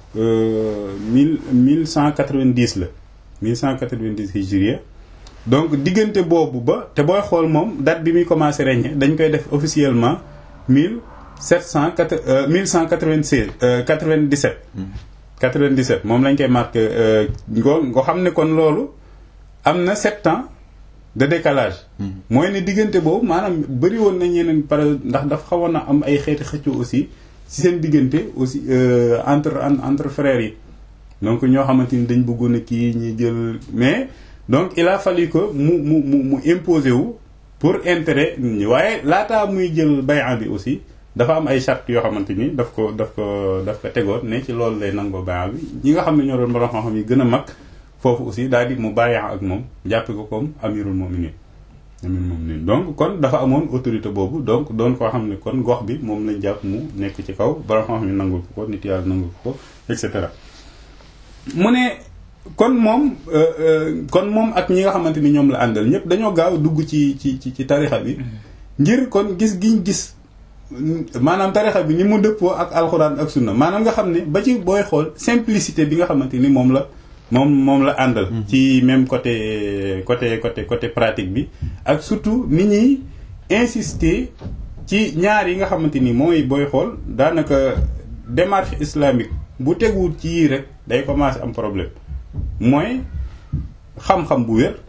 mille mille cent quatre-vingt-dix la mille cent quatre-vingt-dix hijriya donc diggante boobu ba te booy xool moom date bi muy commencé régner dañ koy def officiellement mille sept cent quatre mille cent quatre-vingt-seize quatre-vingt-dix-sept quatre-vingt-dix-sept moom lañ koy marqué ngo nga xam ne kon loolu am na sept ans de décalage mooy ne diggante boobu maanaam bëri woon na ñeneen par ndax dafa xawoon na am ay xeeti xëccoo aussi ci seen diggante aussi entre entre frères yi donc ñoo xamante ni dañ bëggoon a kii ñi jël mais donc il a fallu que mu mu mu mu imposer wu pour intérêt nit ñi waaye laataa muy jël bay'a bi aussi dafa am ay charte yoo xamante ni daf ko daf ko daf ko tegoon ne ci loolu lay nangoo bay'a bi ñi nga xam ne ñoo doon borom xam-xam yi gën a mag foofu aussi daal di mu bàyyi ak moom jàppe ko comme amirul mu'minin amirul mu'minin donc kon dafa amoon autorité boobu donc doon koo xam ne kon gox bi moom lañ jàpp mu nekk ci kaw borom xam-xam yi nangul ko ko nit yàlla nangul ko ko et cetera mu ne kon moom kon moom ak ñi nga xamante ni ñoom la àndal ñëpp dañoo gaaw dugg ci ci ci ci tarixa bi ngir kon gis giñ gis maanaam tarixa bi ni mu dëppoo ak alxuraan ak sunna maanaam nga xam ne ba ci booy xool simplicité bi nga xamante ni moom la moom moom la àndal ci même côté côté côté côté pratique bi ak surtout ni ñuy insister ci ñaar yi nga xamante ni mooy booy xool daanaka démarche islamique bu teguwul ci yii rek day commencer am problème mooy xam-xam bu wér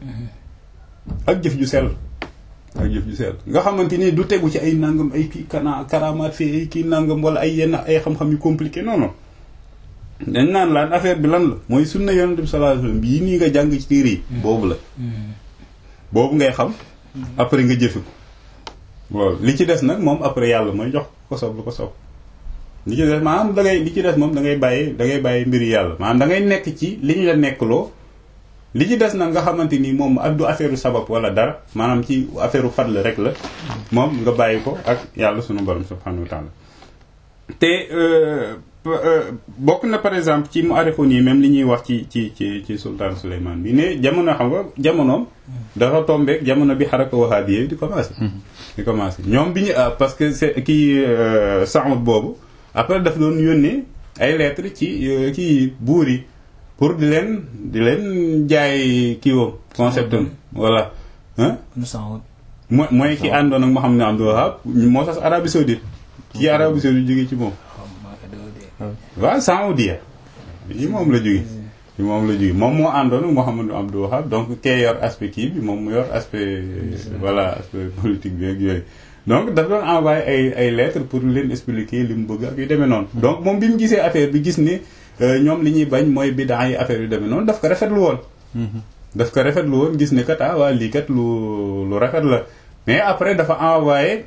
ak jëf ju sell ak jëf ju sell nga xamante ni du tegu ci ay nangam ay kii kana karamaat fii ay kii nangam wala ay yenn ay xam-xam yu compliqué non non dañ naan laan affaire bi lan la mooy sunna yonent bi sallallahu alayhi wasallam bii nii nga jàng ci téere yi boobu la boobu ngay xam après nga jëfe ko waaw li ci des nag moom après yàlla mooy jox ko soob lu ko soob li ci des maanaam da ngay li ci des moom da ngay bàyyi da ngay bàyyi mbiri yàlla maanaam da ngay nekk ci li ñu la nekkloo li ci des nag nga xamante ni moom ak du affaire sabab wala dara maanaam ci affaire fadl rek la moom nga bàyyi ko ak yàlla sunu borom subhanahu wa ta'ala te bokk na par exemple ci mu arixun yi même li ñuy wax ci ci ci ci sultan Souleymane bi ne jamono xam nga jamonoom dafa tombeek jamono bi xaraka wahabiye di commencé di commencé ñoom bi ñu parce que c'est kii Saoud boobu après daf doon yónnee ay lettres ci kii buur yi pour di leen di leen jaay kii woom concept am voilà mooy mooy ki àndoon ak Mohamed Abdul Wahhab moo tax Arabie Saoudite ci Arabie Saoudite jógee ci moom waaw Saoudia yi moom la jóge ci moom la jóge moom moo àndoon ak Mohamed Abdul Wahhab donc kee yor aspect kii bi moom mu yor aspect voilà aspect politique bi ak yooyu donc daf doon envoyé ay ay lettres pour leen expliquer li mu bëgg ak yu demee noonu donc moom bi mu gisee affaire bi gis ne ñoom li ñuy bañ mooy bidaa yi affaire yu demee noonu daf ko rafetlu woon daf ko rafetlu woon gis ne kat ah waa lii kat lu lu rafet la mais après dafa envoyé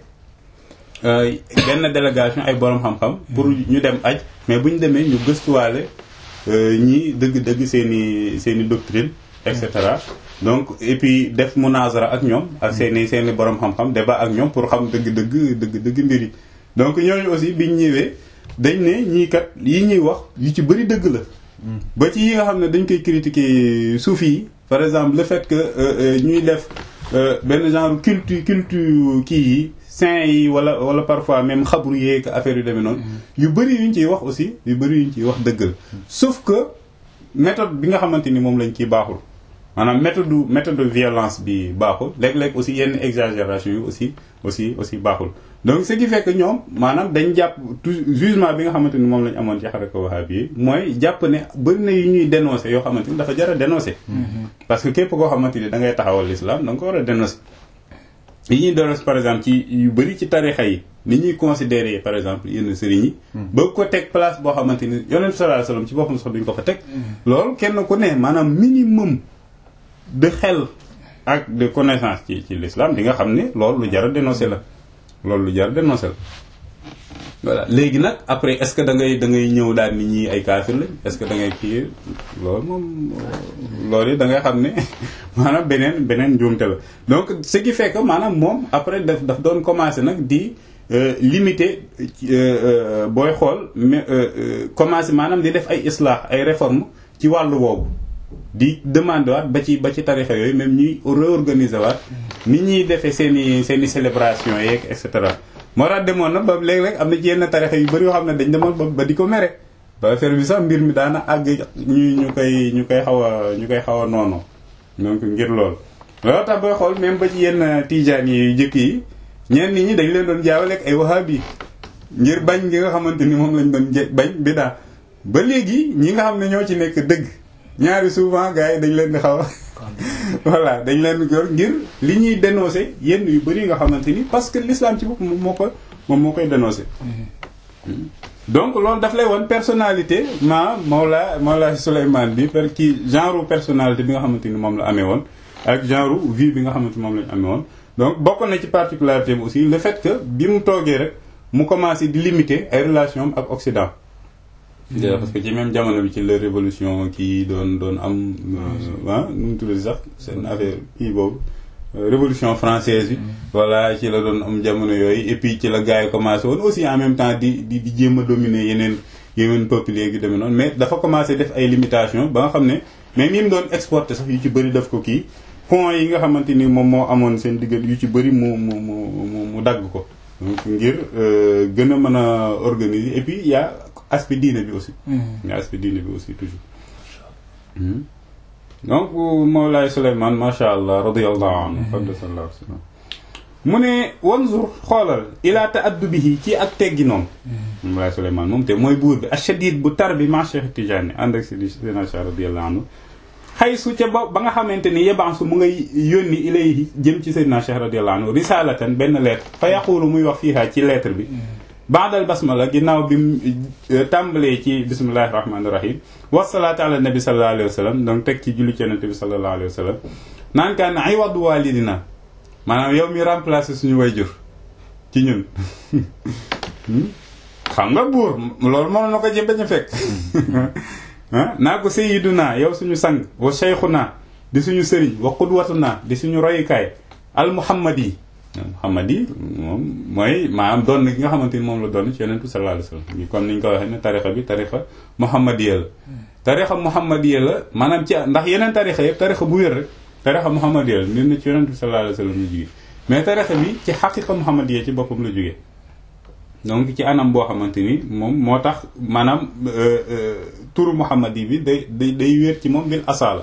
benn délégation ay borom xam-xam pour ñu dem aj mais bu ñu demee ñu gëstuwaale ñi dëgg-dëgg seen i seen i doctrine et cetera donc et puis def munazara ak ñoom ak seen i seen i borom xam-xam débat ak ñoom pour xam dëgg-dëgg dëgg-dëgg mbir yi donc ñooñu aussi biñ ñëwee dañ ne ñii kat yi ñuy wax yu ci bëri dëgg la ba ci yi nga xam ne dañ koy critiquer soufi yi par exemple le fait que ñuy def benn genre culture culture kii yi saint yi wala wala parfois même xabru yeeg affaire yu demee noonu yu bëri yuñ ciy wax aussi yu bëri yuñ ciy wax dëgg la sauf que méthode bi nga xamante ni moom lañ ciy baaxul maanaam méthode méthode de violence bi baaxul léeg-léeg aussi yenn exagération yi aussi aussi aussi baaxul donc ce qui fait que ñoom maanaam dañ jàpp jugement bi nga xamante ni moom lañ amoon ci xaraka wahabi yi mooy jàpp ne bëri na yu ñuy dénoncer yoo xamante ni dafa jar a dénoncer parce que képp koo xamante ni da ngay taxawal l'islam da nga ko war a dénoncer yi ñuy dénoncer par exemple ci yu bëri ci tarixa yi ni ñuy considérer par exemple yenn sëriñ yi ba ko teg place boo xamante ni yonent sallallahu alayhi wasallam ci boppam sax duñ ko fa teg loolu kenn ku ne maanaam minimum de xel ak de connaissance ci ci l'islam di nga xam ne loolu lu jar a dénoncer la loolu lu jar a dénoncer la voilà léegi nag après est-ce que da ngay da ngay ñëw daal nit ñi ay kaafir lañ est-ce que da ngay kii loolu moom loolu yi da ngay xam ne maanaam beneen beneen njuumte la donc ce qui fait que maanaam moom après daf daf doon commencer nag di limiter booy xool mais commencer maanaam di def ay islah ay réformes ci wàllu boobu di demander waat ba ci ba ci tarixa yooyu même ñuy réorganiser waat ni ñuy defee seen i seen i célébration yeeg et cetera moo tax demoon na ba léeg-léeg am na ci yenn tarixa yu bëri yoo xam ne dañ demoon ba ba di ko mere ba affaire bi sax mbir mi daana àgg ñu ñu koy ñu koy xaw a ñu koy xaw a noonu donc ngir loolu loolu tax booy xool même ba ci yenn tijaan yi jëkk yi ñenn nit ñi dañ leen doon jaawale ak ay wahabi ngir bañ gi nga xamante ni moom lañ doon bañ bidaa ba léegi ñi nga xam ne ñoo ci nekk dëgg ñaari souvent gars yi dañ leen di xaw a voilà dañ leen di gor ngir li ñuy dénoncer yenn yu bëri nga xamante ni parce que l'islam ci bopp moom moo ko moom moo koy dénoncer donc loolu daf lay woon personnalité ma Mawla Mawla Souleymane bi per ci genre personnalité bi nga xamante ni moom la amee woon ak genre vie bi nga xamante ni moom la ñu amee woon donc bokk na ci particularité bi aussi le fait que bi mu toogee rek mu commencé di limiter ay relations ak Occident parce que ci même jamono bi ci la révolution kii doon doon am ah nu mu tuddati sax seen affaire kii boobu révolution française bi voilà ci la doon am jamono yooyu et puis ci la gars yi commencé woon aussi en même temps di di di jéem a dominer yeneen yeneen peuples yi demee noonu mais dafa commencé def ay limitations ba nga xam ne même yi mu doon exporté sax yu ci bëri daf ko kii pont yi nga xamante ni moom moo amoon seen diggante yu ci bëri mu mu mu mu dagg ko donc ngir gën a mën a organiser et puis y a aspect diine bi aussi y a aspect diine bi aussi toujours donc Mawlaay Souleymane macha allah radiyallahu anhu sallallahu alayhi wa sallam mu ne wanzur xoolal ila ta'addubihi ci ak teggi noonu Mawlaay Souleymane moom te mooy buur bi ashadid bu tar bi ma Cheikh Tidiane ànd ak Sidi Seydina Cheikh radiyallahu anhu xay su ca ba ba nga xamante ni yebansu mu ngay yónni ilayhi jëm ci Seydina Cheikh radiyallahu anhu risalatan benn lettre fa yaqulu muy wax fiiha ci lettre bi baadal basmala ginnaaw bi mu tàmbalee ci bismillahi rahmaani rahim wasalaatu ala nabi sallallahu alayhi wa sallam donc teg ci julli ci yonent bi sallallahu alayhi wa sallam naan kaan ay waddu walidina maanaam yow mi remplacer suñu wayjur ci ñun xam nga buur loolu mënoon na ko jëm bañ a fekk naa ko sayyiduna yow suñu sang wa shaykhuna di suñu sëriñ wa qudwatuna di suñu royukaay al muhammad yi Muhammad yi moom mooy maanaam doon ki nga xamante ni moom la doon ci yonent bi sallallahu alayhi wasallam comme ni ñu ko waxee ne tarixa bi tarixa muhammadiya la tarixa muhammadiya la maanaam ci ndax yeneen tarixa yëpp tarixa bu wér rek tarixa muhammadiya la nit na ci yonent bi sallallahu alayhi wasallam la jógee mais tarixa bi ci xaqiqa muhammadiya ci boppam la jógee donc ci anam boo xamante ni moom moo tax maanaam turu muhammad yi bi day day day wér ci moom bil asala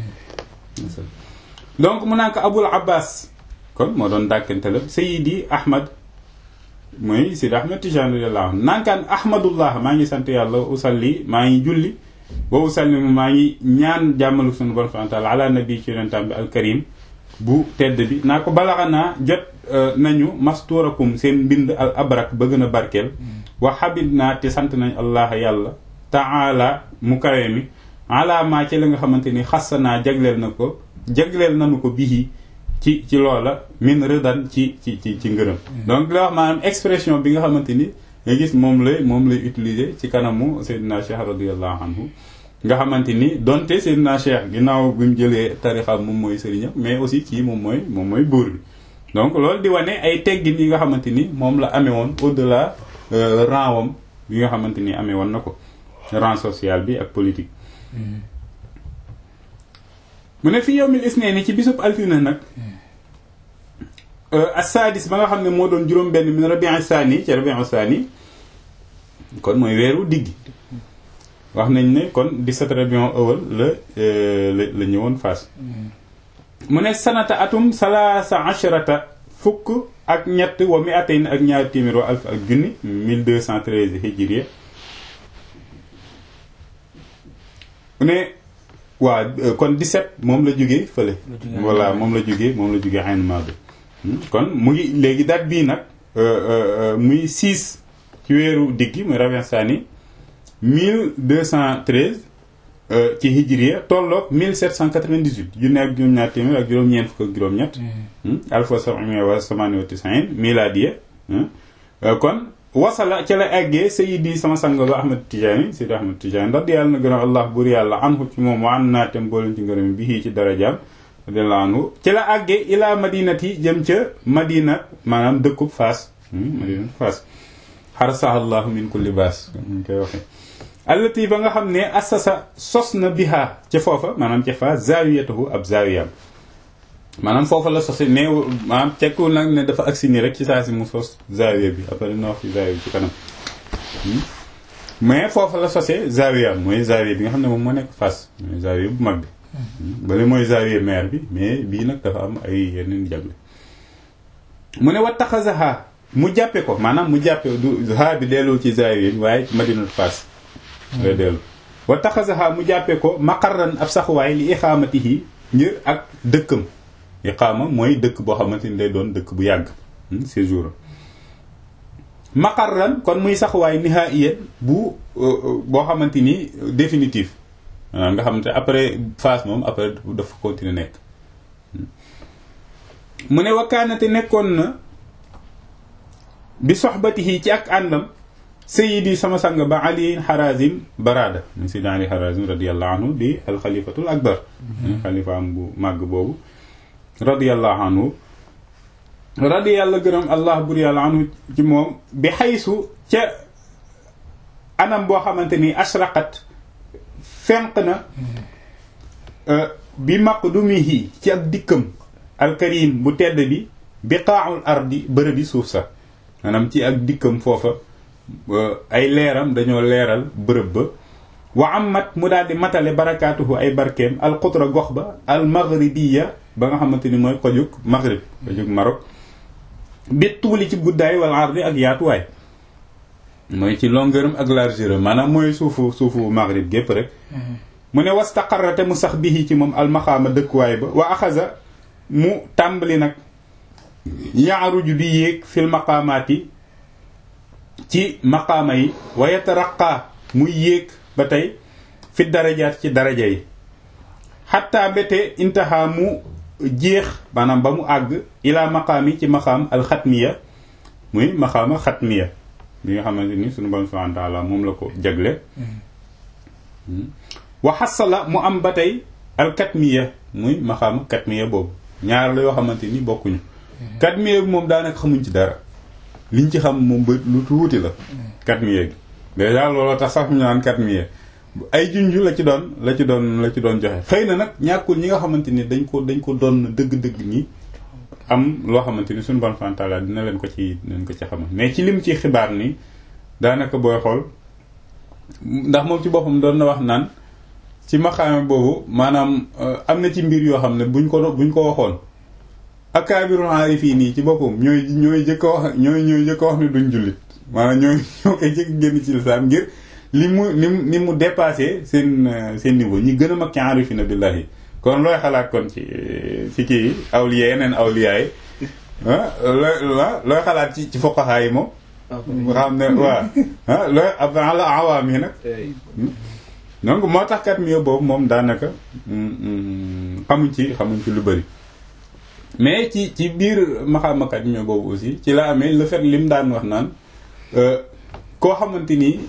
donc mu naan ko abul abbas kon moo doon dàkkante la Seydi Ahmad mooy Seydi Ahmad Tijaan radiyallahu anhu nankaan ahmadullah maa ngi sant yàlla usalli maa ngi julli wa usalli maa ngi ñaan jàmmalu sunu borom subhanahu wa ta'ala ala nabi ci yonentam bi alkarim bu tedd bi naa ko balaxanaa jot nañu masturakum seen mbind al abrak ba gën a barkeel wa habib naa te sant nañ allah yàlla taala mu kawe mi ala maa ci la nga xamante ni xassanaa jagleel na ko jagleel nanu ko bihi ci ci loola min rëdan ci ci ci ci ngërëm donc la wax maanaam expression bi nga xamante ni nga gis moom lay moom lay utiliser ci kanamu Seydina Cheikh radiyallahu anhu nga xamante ni donte Seydina Cheikh ginnaaw bi mu jëlee tarixa moom mooy sëriñam mais aussi kii moom mooy moom mooy buur bi donc loolu di wane ay teggin yi nga xamante ni moom la amee woon au delà rang wam bi nga xamante ni amee woon na ko rang social bi ak politique mu ne fi yowmil isneeni ci bisub altine nag assadis ba nga xam ne moo doon juróom benn min rabi'u saani ci rabi'u saani kon mooy weeru diggi wax nañ ne kon 17 rabi'u awal la la la ñëwoon Fass mu ne sanata atum salaasa asharata fukk ak ñett wa mi atayn ak ñaari téeméer wa alf ak junni 1213 hijriya mu ne waaw kon 17 moom la jógee fële voilà moom la jógee moom la jógee xayn maa bi kon mu ngi léegi date bii nag muy 6 ci weeru diggi muy rabian sani 1213 ci hijriya tolloog 1798 junne ak juróom-ñaar téeméer ak juróom-ñeent fukk ak juróom-ñett alfa sab'imiya wa samani wa tis'in miladiya kon wasala ci la eggee sayidi sama sang ba ahmad tijaani sayidi ahmad tijaani ndax di yàlla na gërëm allah bur yàlla anhu ci moom wa an naatem booleen ci ngërëm bi ci darajaam radiyallahu anhu ci la àggee ila madinati jëm ca madina maanaam dëkkub faas madinatu faas xarasahallahu min kulli baas ñu koy waxee allati ba nga xam ne assasa sos na biha ca foofa maanaam ca faas zawiyatahu ab zawiyam maanaam foofa la sosi ne maanaam cekkul nag ne dafa agsi nii rek ci saa si mu sos zawiya bi après dina wax ci zawiya bi ci kanam mais foofa la sosee zawiya mooy zawiya bi nga xam ne moom moo nekk Fass mooy zawiya bu mag bi bale mooy zawiya maire bi mais bii nag dafa am ay yeneen jagle mu ne wa taxasaha mu jàppe ko maanaam mu jàppe du ha bi delloo ci zawiya bi waaye ci madinatu Fass lay dellu wa taxasaha mu jàppe ko maqarran ab saxuwaay li ixaamatihi ngir ak dëkkam iqaama mooy dëkk boo xamante ni day doon dëkk bu yàgg séjour maqarran kon muy saxuwaay nihaiyan bu boo xamante ni définitif maanaam nga xamante après phase moom après dafa continuer nekk mu ne wakkaanate nekkoon na bi soxbatihi ci ak àndam sayidi sama sang ba ali harazim barada mu sayidi ali harazim radiallahu anhu di alxalifatul akbar xalifa am bu màgg boobu radiyallahu anhu radi yàlla gërëm allah bur yàlla anhu ci moom bi xaysu ca anam boo xamante ni ashraqat fenq na bi maqdumihi ci ak dikkam alkarim bu tedd bi biqaaul ardi bërëbi suuf sa maanaam ci ak dikkam foofa ay leeram dañoo leeral bërëb ba wa amat mu daal di matale barakaatuhu ay barkeem alxutra gox ba al maghribiya ba nga xamante ni mooy kojug maghrib kojug Maroc bi tuuli ci guddaay wala ardi ak yaatuwaay mooy ci longueur ak largeur maanaam mooy suufu suufu maghrib gépp rek mu ne wastaqarrate mu sax bihi ci moom almaxaama dëkkuwaay ba wa axasa mu tàmbali nag yaaruju di yéeg fil maqaamaati ci maqaama yi wa yataraqaa muy yéeg ba tey fi darajaat ci daraja yi xatta mbete intaha mu jeex maanaam ba mu àgg ila maqaami ci maqaam alxatmiya muy maqaama xatmiya bi nga xamante ni sunu borom subhanahu wa taala moom la ko jagle wa xasala mu am ba tey alkatmiya muy maqaama katmiya boobu ñaar la yoo xamante ni bokkuñu katmiya bi moom daanaka xamuñ ci dara liñ ci xam moom ba lu tuuti la katmiya gi déjà looloo tax sax ñu naan katmiya ay junju la ci doon la ci doon la ci doon joxe xëy na nag ñàkkul ñi nga xamante ni dañ ko dañ ko doon dëgg-dëgg ñi am loo xamante ni suñu bon fantaala dina leen ko ci dina leen ko ci xamal mais ci lim ci xibaar ni daanaka booy xool ndax moom ci boppam doon na wax naan ci maxaame boobu maanaam am na ci mbir yoo xam ne buñ ko buñ ko waxoon akaabirul aarifiin nii ci boppam ñooy ñooy jëkk a wax ñooy ñooy jëkk a wax ne duñ jullit maanaam ñooy ñoo koy jëkk génn ci lislaam ngir li mu ni mu ni mu dépassé seen seen niveau ñi gën a mag ci aarifina billahi kon looy xalaat kon ci ci kii awliya yeneen awliya yi looy looy xalaat ci ci fuqaha yi moom nga xam ne waaw looy ab ala awaam yi nag donc moo tax kat mi boobu moom daanaka xamuñ ci xamuñ ci lu bëri mais ci ci biir maxamakat mi boobu aussi ci la amee le fait lim daan wax naan koo xamante ni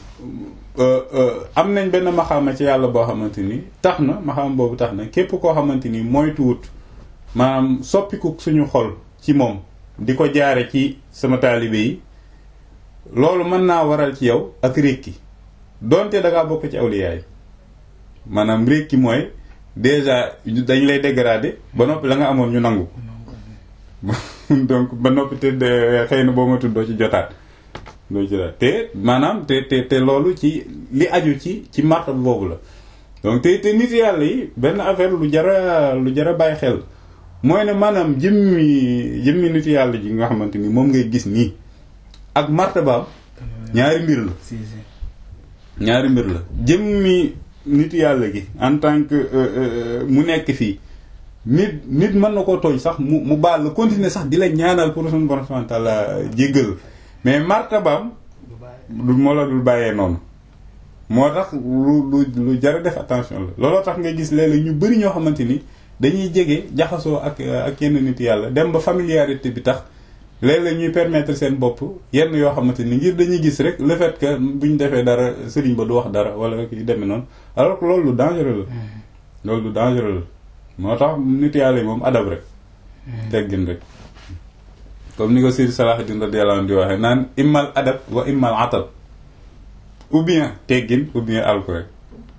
am nañ benn maxaama ci yàlla boo xamante ni tax na maxaama boobu tax na képp koo xamante ni moytuwut maanaam soppiku suñu xol ci moom di ko jaare ci sama taalibe yi loolu mën naa waral ci yow ak rékki donte da ngaa bokk ci awliya yi maanaam rékki mooy déjà dañ lay dégrader ba noppi la nga amoon ñu nangu donc ba noppi te xëy na boo ma tuddoo ci jotaat doo ci daal te maanaam te te te loolu ci li aju ci ci martab boobu la donc te te nit yàlla yi benn affaire lu jara lu jara bàyyi xel mooy ne maanaam jëmmi jëmmi nit yàlla ji nga xamante ni moom ngay gis nii ak martabaam ñaari mbir la ñaari mbir la jëmmi nit yàlla gi en tant que mu nekk fii nit nit mën na koo tooñ sax mu mu baal la continuer sax di la ñaanal pour suñu borom subhanahu wa ta'ala jéggal mais martabaam du moo la dul bàyyee noonu moo tax lu lu lu jar def attention la looloo tax nga gis léeg-léeg ñu bari ñoo xamante ni dañuy jege jaxasoo ak ak yenn nit yàlla dem ba familiarité bi tax léeg-léeg ñuy permettre seen bopp yenn yoo xamante ni ngir dañuy gis rek le fait que buñ defee dara sëriñ ba du wax dara wala ki demee noonu alors que loolu lu dangereux la loolu lu dangereux la moo tax nit yàlla yi moom adab rek teggin rek comme ni ko Seydi Salahuddin radiyallahu anhu di waxee naan immal adab wa immal atab ou bien teggin ou bien alko rek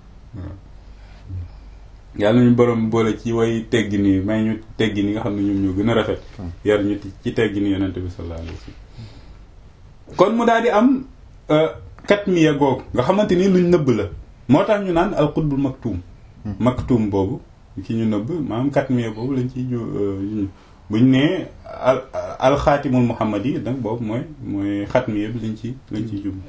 yàlla nañu borom boole ci way teggin yi may ñu teggin yi nga xam ne ñoom ñoo gën a rafet yar ñu ci teggin yi yonente bi sallallahu alayhi wasallam kon mu daal di am katmiya googu nga xamante ni luñ nëbb la moo tax ñu naan al qutbul maktum maktum boobu ki ñu nëbb maanaam katmiya boobu lañ ciy ju buñ nee al alxaatimul muhammad yi donc boobu mooy mooy xatmiya bi lañ ci lañ ciy jub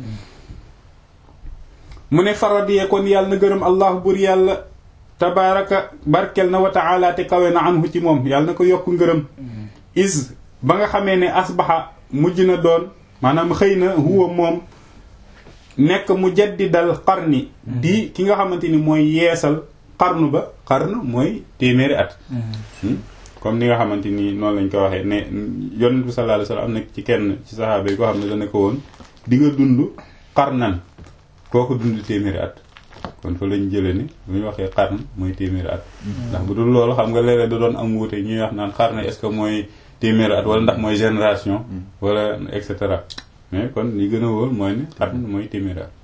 mu ne faradiyee kon yàlla na gërëm allah bur yàlla tabaraka barkel na wa taala te kawe na anhu ci moom yàlla na ko yokk ngërëm is ba nga xamee ne asbaxa mujj na doon maanaam xëy na huwa moom nekk mu jaddidal qarni di ki nga xamante ni mooy yeesal qarnu ba qarnu mooy téeméeri at comme ni nga xamante ni noonu lañ ko waxee ne yonent bi sallallahu alayhi wasallam am na ci kenn ci saxaaba yi koo xam ne dana ko woon di nga dund qarnan kooku dund téeméeri at kon fa lañ jëlee ni bu ñu waxee qarn mooy téeméeri at ndax bu dul loolu xam nga léeg-léeg da doon am wuute ñuy wax naan qarn est-ce que mooy téeméeri at wala ndax mooy génération wala et cetera mais kon li gën a wóor mooy ne qarn mooy téeméeri at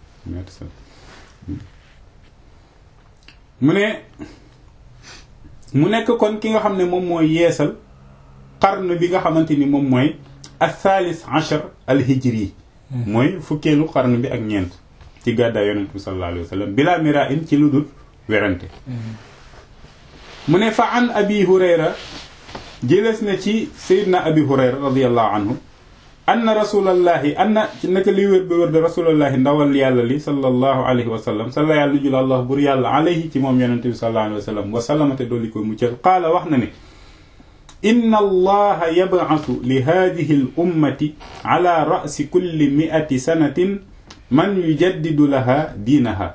mu ne mu nekk kon ki nga xam ne moom mooy yeesal qarn bi nga xamante ni moom mooy athalis achar al hijri mooy fukkeelu qarn bi ak ñeent ci gàddaay yonent bi sallallahu alayhi wa sallam bila mira in ci lu dul werante mu ne fa an abi hurayra jëlees na ci sayidna abi hurayra radiallahu anhu anna rasulallahi anna ci naka liy wér ba wér de rasulallahi ndawal yàlla li sallallahu alayhi wa sallam salla yàlla nu jul allah bur yàlla alayhi ci moom yonent bi sallallahu alayhi wa sallam wa sallamate dolli koy muccal qaala wax na ne inna allaha yab'athu li hadihi al ummati ala ra'si kulli mi'ati sanatin man yujaddidu laha diinaha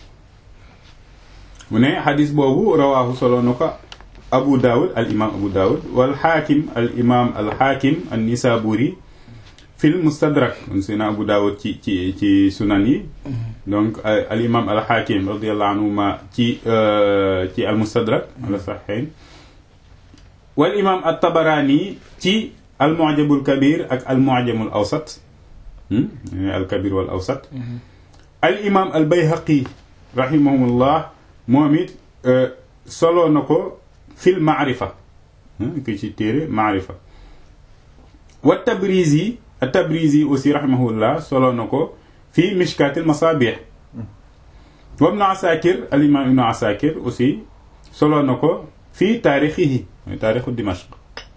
mu ne xadis boobu rawaahu solo na ko abu daawud al imam abu daawud wal xaakim al imam al xaakim an nisaburi fil mustadrak kon sina abu daawud ci ci ci sunan yi donc al imam al xaakim radiallahu anhuma ci ci al mustadrak ala saxiin wal imam al tabarani ci al mu'jamul kabir ak al mu'jamul awsat al kabir wal awsat al imam al bayhaqi rahimahumullah moom it solo na ko fil maarifa ki ci téere maarifa wa tabrizi al tabrizi aussi rahimahullah solo na ko fi mishkatil masabih wa ibnu asakir al imam ibnu asakir aussi solo na ko fi taarixihi mooy taarixu dimashq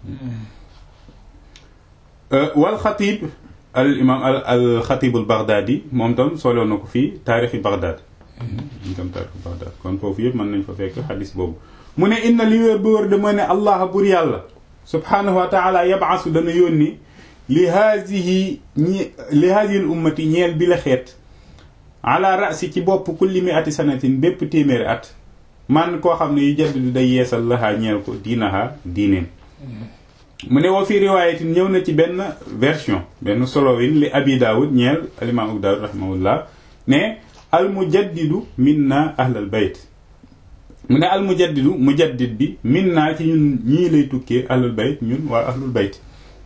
wal xatib al imam al al xatib al baghdadi moom tam solo na ko fii taarixi baghdad moom tam taarixi baghdad kon foofu yëpp mën nañ fa fekk xadis boobu mu ne inna li wér ba wér de mooy ne allah bur yàlla subhanahu wa taala yabaasu dana yónni li haadihi ñi li haadihi l ummati ñeel bi la xeet ala rasi ci bopp kulli mi ati sanatin bépp téeméeri at man koo xam ne yu jaddidu day yeesal lahaa ñeel ko diinaha diineen mu ne woo fi riwaayatin ñëw na ci benn version benn solowin li abi daawud ñeel alimaam abu daawud rahimahullah ne al mujaddidu minna ahlal bayt mu ne al mujaddidu mujaddid bi minna ci ñun ñii lay tukkee ahlul bayt ñun waa ahlul bayt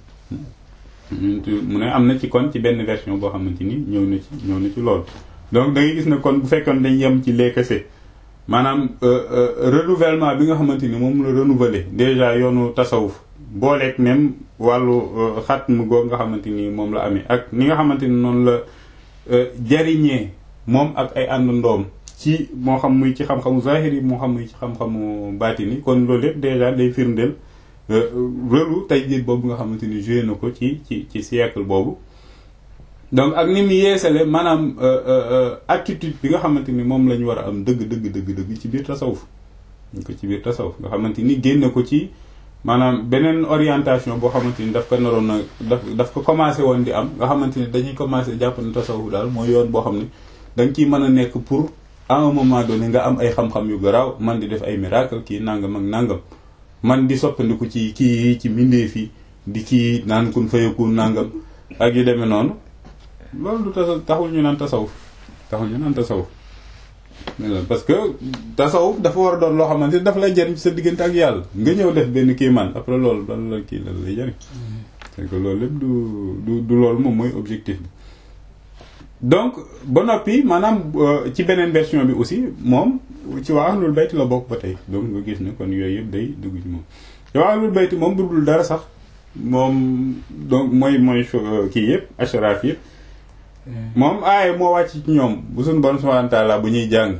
mu ne am na ci kon ci benn version boo xamante ni ñëw na ci ñëw na ci loolu donc da ngay gis ne kon bu fekkoon dañ yem ci les kese maanaam renouvellement bi nga xamante ni moom la renouveler déjà yoonu tasawuf booleeg même wàllu xat mu goog nga xamante ni moom la amee ak ni nga xamante ni noonu la jariñee moom ak ay ànd ndoom ci moo xam muy ci xam-xamu zahiri moo xam muy ci xam-xamu baatini kon loolu yëpp déjà day firndeel relu tey jii boobu nga xamante ni joué na ko ci ci ci siècle boobu donc ak ni mu yeesale maanaam attitude bi nga xamante ni moom la ñu war a am dëgg dëgg dëgg dëgg ci biir tasawuf ñu ko ci biir tasawuf nga xamante ni génne ko ci maanaam beneen orientation boo xamante ni daf ko naroon na daf daf ko commencé woon di am nga xamante ni dañuy commencé jàpp ne tasawuf daal mooy yoon boo xam ne da nga ciy mën a nekk pour à un moment donné nga am ay xam-xam yu garaaw man di def ay miracle kii nangam ak nangam man di soppandiku ci kii ci mbindeef yi di kii naan kun fayakun nangam ak yu demee noonu loolu du tasa taxul ñu naan tasawuf taxul ñu naan tasawuf parce que tasawuf dafa war a doon loo xamante ni dafa lay jëriñ sa diggante ak yàlla nga ñëw def benn kii man après loolu lan la kii lan lay jëriñ c'est que loolu lépp du du du loolu moom mooy objectif bi donc ba noppi maanaam ci beneen version bi aussi moom ci waa ahlul bayt la bokk ba tey donc nga gis ne kon yooyu yëpp day dugg ci moom ci waa ahlul bayt moom bu dul dara sax moom donc mooy mooy kii yëpp ashraf yëpp moom aaye moo wàcc ci ñoom bu suñu borom subhanahu wa ta'ala bu ñuy jàng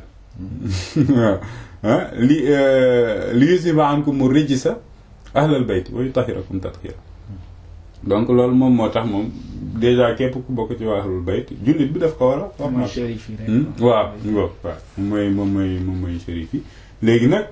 waaw li li yusiba ankum rijsa ahlal bayt wa yutahhirakum tathira donc loolu moom moo tax moom déjà képp ku bokk ci waa ahlul bayt jullit bi daf ko war a wax waaw ngo waaw mooy moom mooy moom mooy shérif yi léegi nag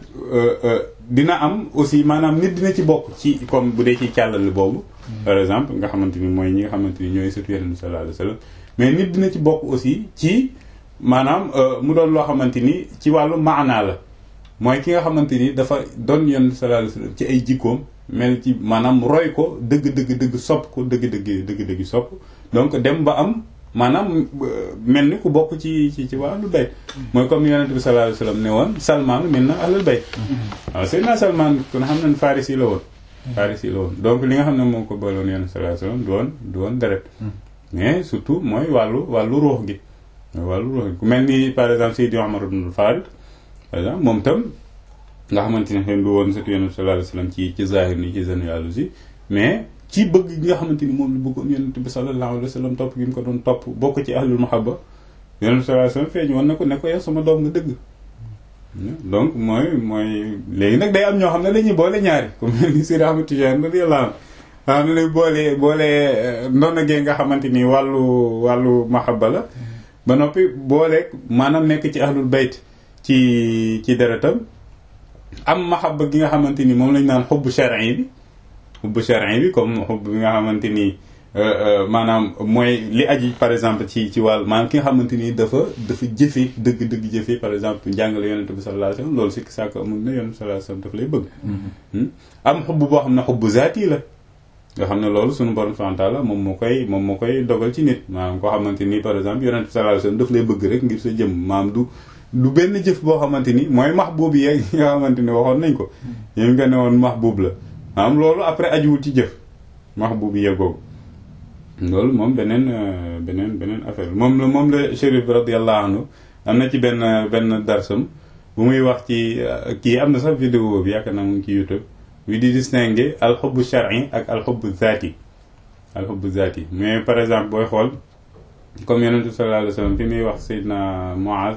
dina am aussi maanaam nit dina ci bokk ci comme bu dee ci càllal boobu par exemple nga xamante ni mooy ñi nga xamante ni ñooy sëtu Yonent bi sallallahu alayhi wasallam mais nit dina ci bokk aussi ci maanaam mu doon loo xamante ni ci wàllu maanaa la mooy ki nga xamante ni dafa doon Yonent bi sallallahu alayhi wasallam ci ay jikkoom mel ci maanaam roy ko dëgg dëgg dëgg sopp ko dëgg dëgg dëgg dëgg sopp donc dem ba am maanaam mel ni ku bokk ci ci ci waa ahlul bayt mooy comme Yonent bi sallallahu alayhi wasallam ne woon Salman min na ahlul bayt waaw Seydina Salman kon xam nañ Farisi la woon Farisi la woon donc li nga xam ne moo ko booloon Yonent bi sallallahu alayhi wasallam du woon du woon deret mais surtout mooy wàllu wàllu ruux gi wàllu ruux gi ku mel ni par exemple Seydi Omar ibn Farid par exemple moom tam nga xamante ne xëy du woon surtout Yonent bi sallallahu alayhi wasallam ci ci zahir ni ci généalogie mais ci bëgg gi nga xamante ni moom la bëggoon Yonent bi sallallahu alayhi wasallam topp gi mu ko doon topp bokk ci ahlul mahabba Yonent bi sallallahu alayhi wasallam feeñ woon na ko ne ko yow sama doom nga dëgg donc mooy mooy léegi nag day am ñoo xam ne dañuy boole ñaari ku mel ni Seydi Ahmad Tijaan radiyallahu anhu xam ne lay boole boole ndona gee nga xamante ni wàllu wàllu mahabba la ba noppi boole maanaam nekk ci ahlul bayt ci ci deretam am mahabba gi nga xamante ni moom lañ naan xubbu shar'i bi xubbu shar'i bi comme xubb bi nga xamante ni maanaam mooy li aji par exemple ci ci wàll maanaam ki nga xamante ni dafa dafa jëfe dëgg dëgg jëfe par exemple njàngale yonente bi sallallahu alayhi wasallam loolu sikk sàkk amul ne yonente bi sallallahu alayhi wasallam daf lay bëgg am xubb boo xam ne xubbu zaati la nga xam ne loolu suñu borom subhanahu wa ta'ala moom moo koy moom moo koy dogal ci nit maanaam koo xamante ni par exemple yonente bi sallallahu alayhi wasallam daf lay bëgg rek ngir sa jëm maanaam du du benn jëf boo xamante ni mooy mahbub yi nga xamante ni waxoon nañ ko yéen nga ne woon mahbub la maanaam loolu après ajuwul ci jëf mahbub yi yeggoogu loolu moom beneen beneen beneen affaire moom la moom la Chérif radiyallahu anhu am na ci benn benn darsam bu muy wax ci kii am na sax vidéo bi yaakaar naa mu ngi ci YouTube wi di distinguer alxubbu shar'i ak alxubbu zaati alxubbu zaati mais par exemple booy xool comme yonent bi sallallahu alayhi wasallam fi muy wax Seydina Muaz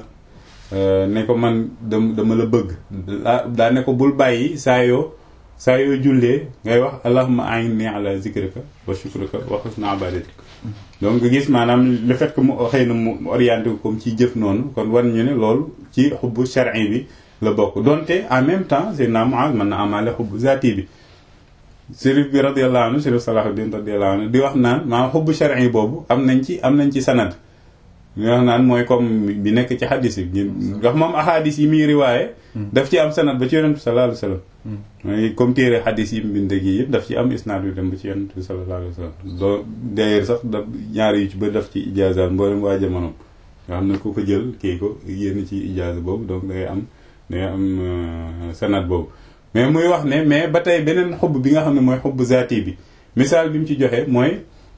ne ko man dama la bëgg daa ne ko bul bàyyi saa yoo saa yoo jullee ngay wax allahumma a'inni ala zikrika wa shukrika wa husni ibadatik donc nga gis maanaam le fait que mu xëy na mu orienté ko comme ci jëf noonu kon war ñu ne loolu ci xubbu shar'i bi la bokk donte en même temps Seydina Muaz mën na amaale xubbu zaati bi Sérif bi radiyallahu anhu Sérif Salahuddin radiyallahu anhu di wax naan maanaam xubbu shar'i boobu am nañ ci am nañ ci sanad li wax naan mooy comme bi nekk ci xadis yi ndax moom ahadis yi muy riwaaye daf ci am sanad ba ci yonent bi sallallahu alayhi wasallam mooy comme téere xadis yi mbind gi yëpp daf ci am isnaad yu dem ba ci yonent bi sallallahu alayhi wasallam doo d'ailleurs sax da ñaari yu ci ba daf ci ijaaza mboolem waa jamono nga xam ne ku ko jël kii ko yénn ci ijaaza boobu donc dangay am dangay am sanad boobu mais muy wax ne mais ba tey beneen xubb bi nga xam ne mooy xubb zaati bi misaal bi mu ci joxe mooy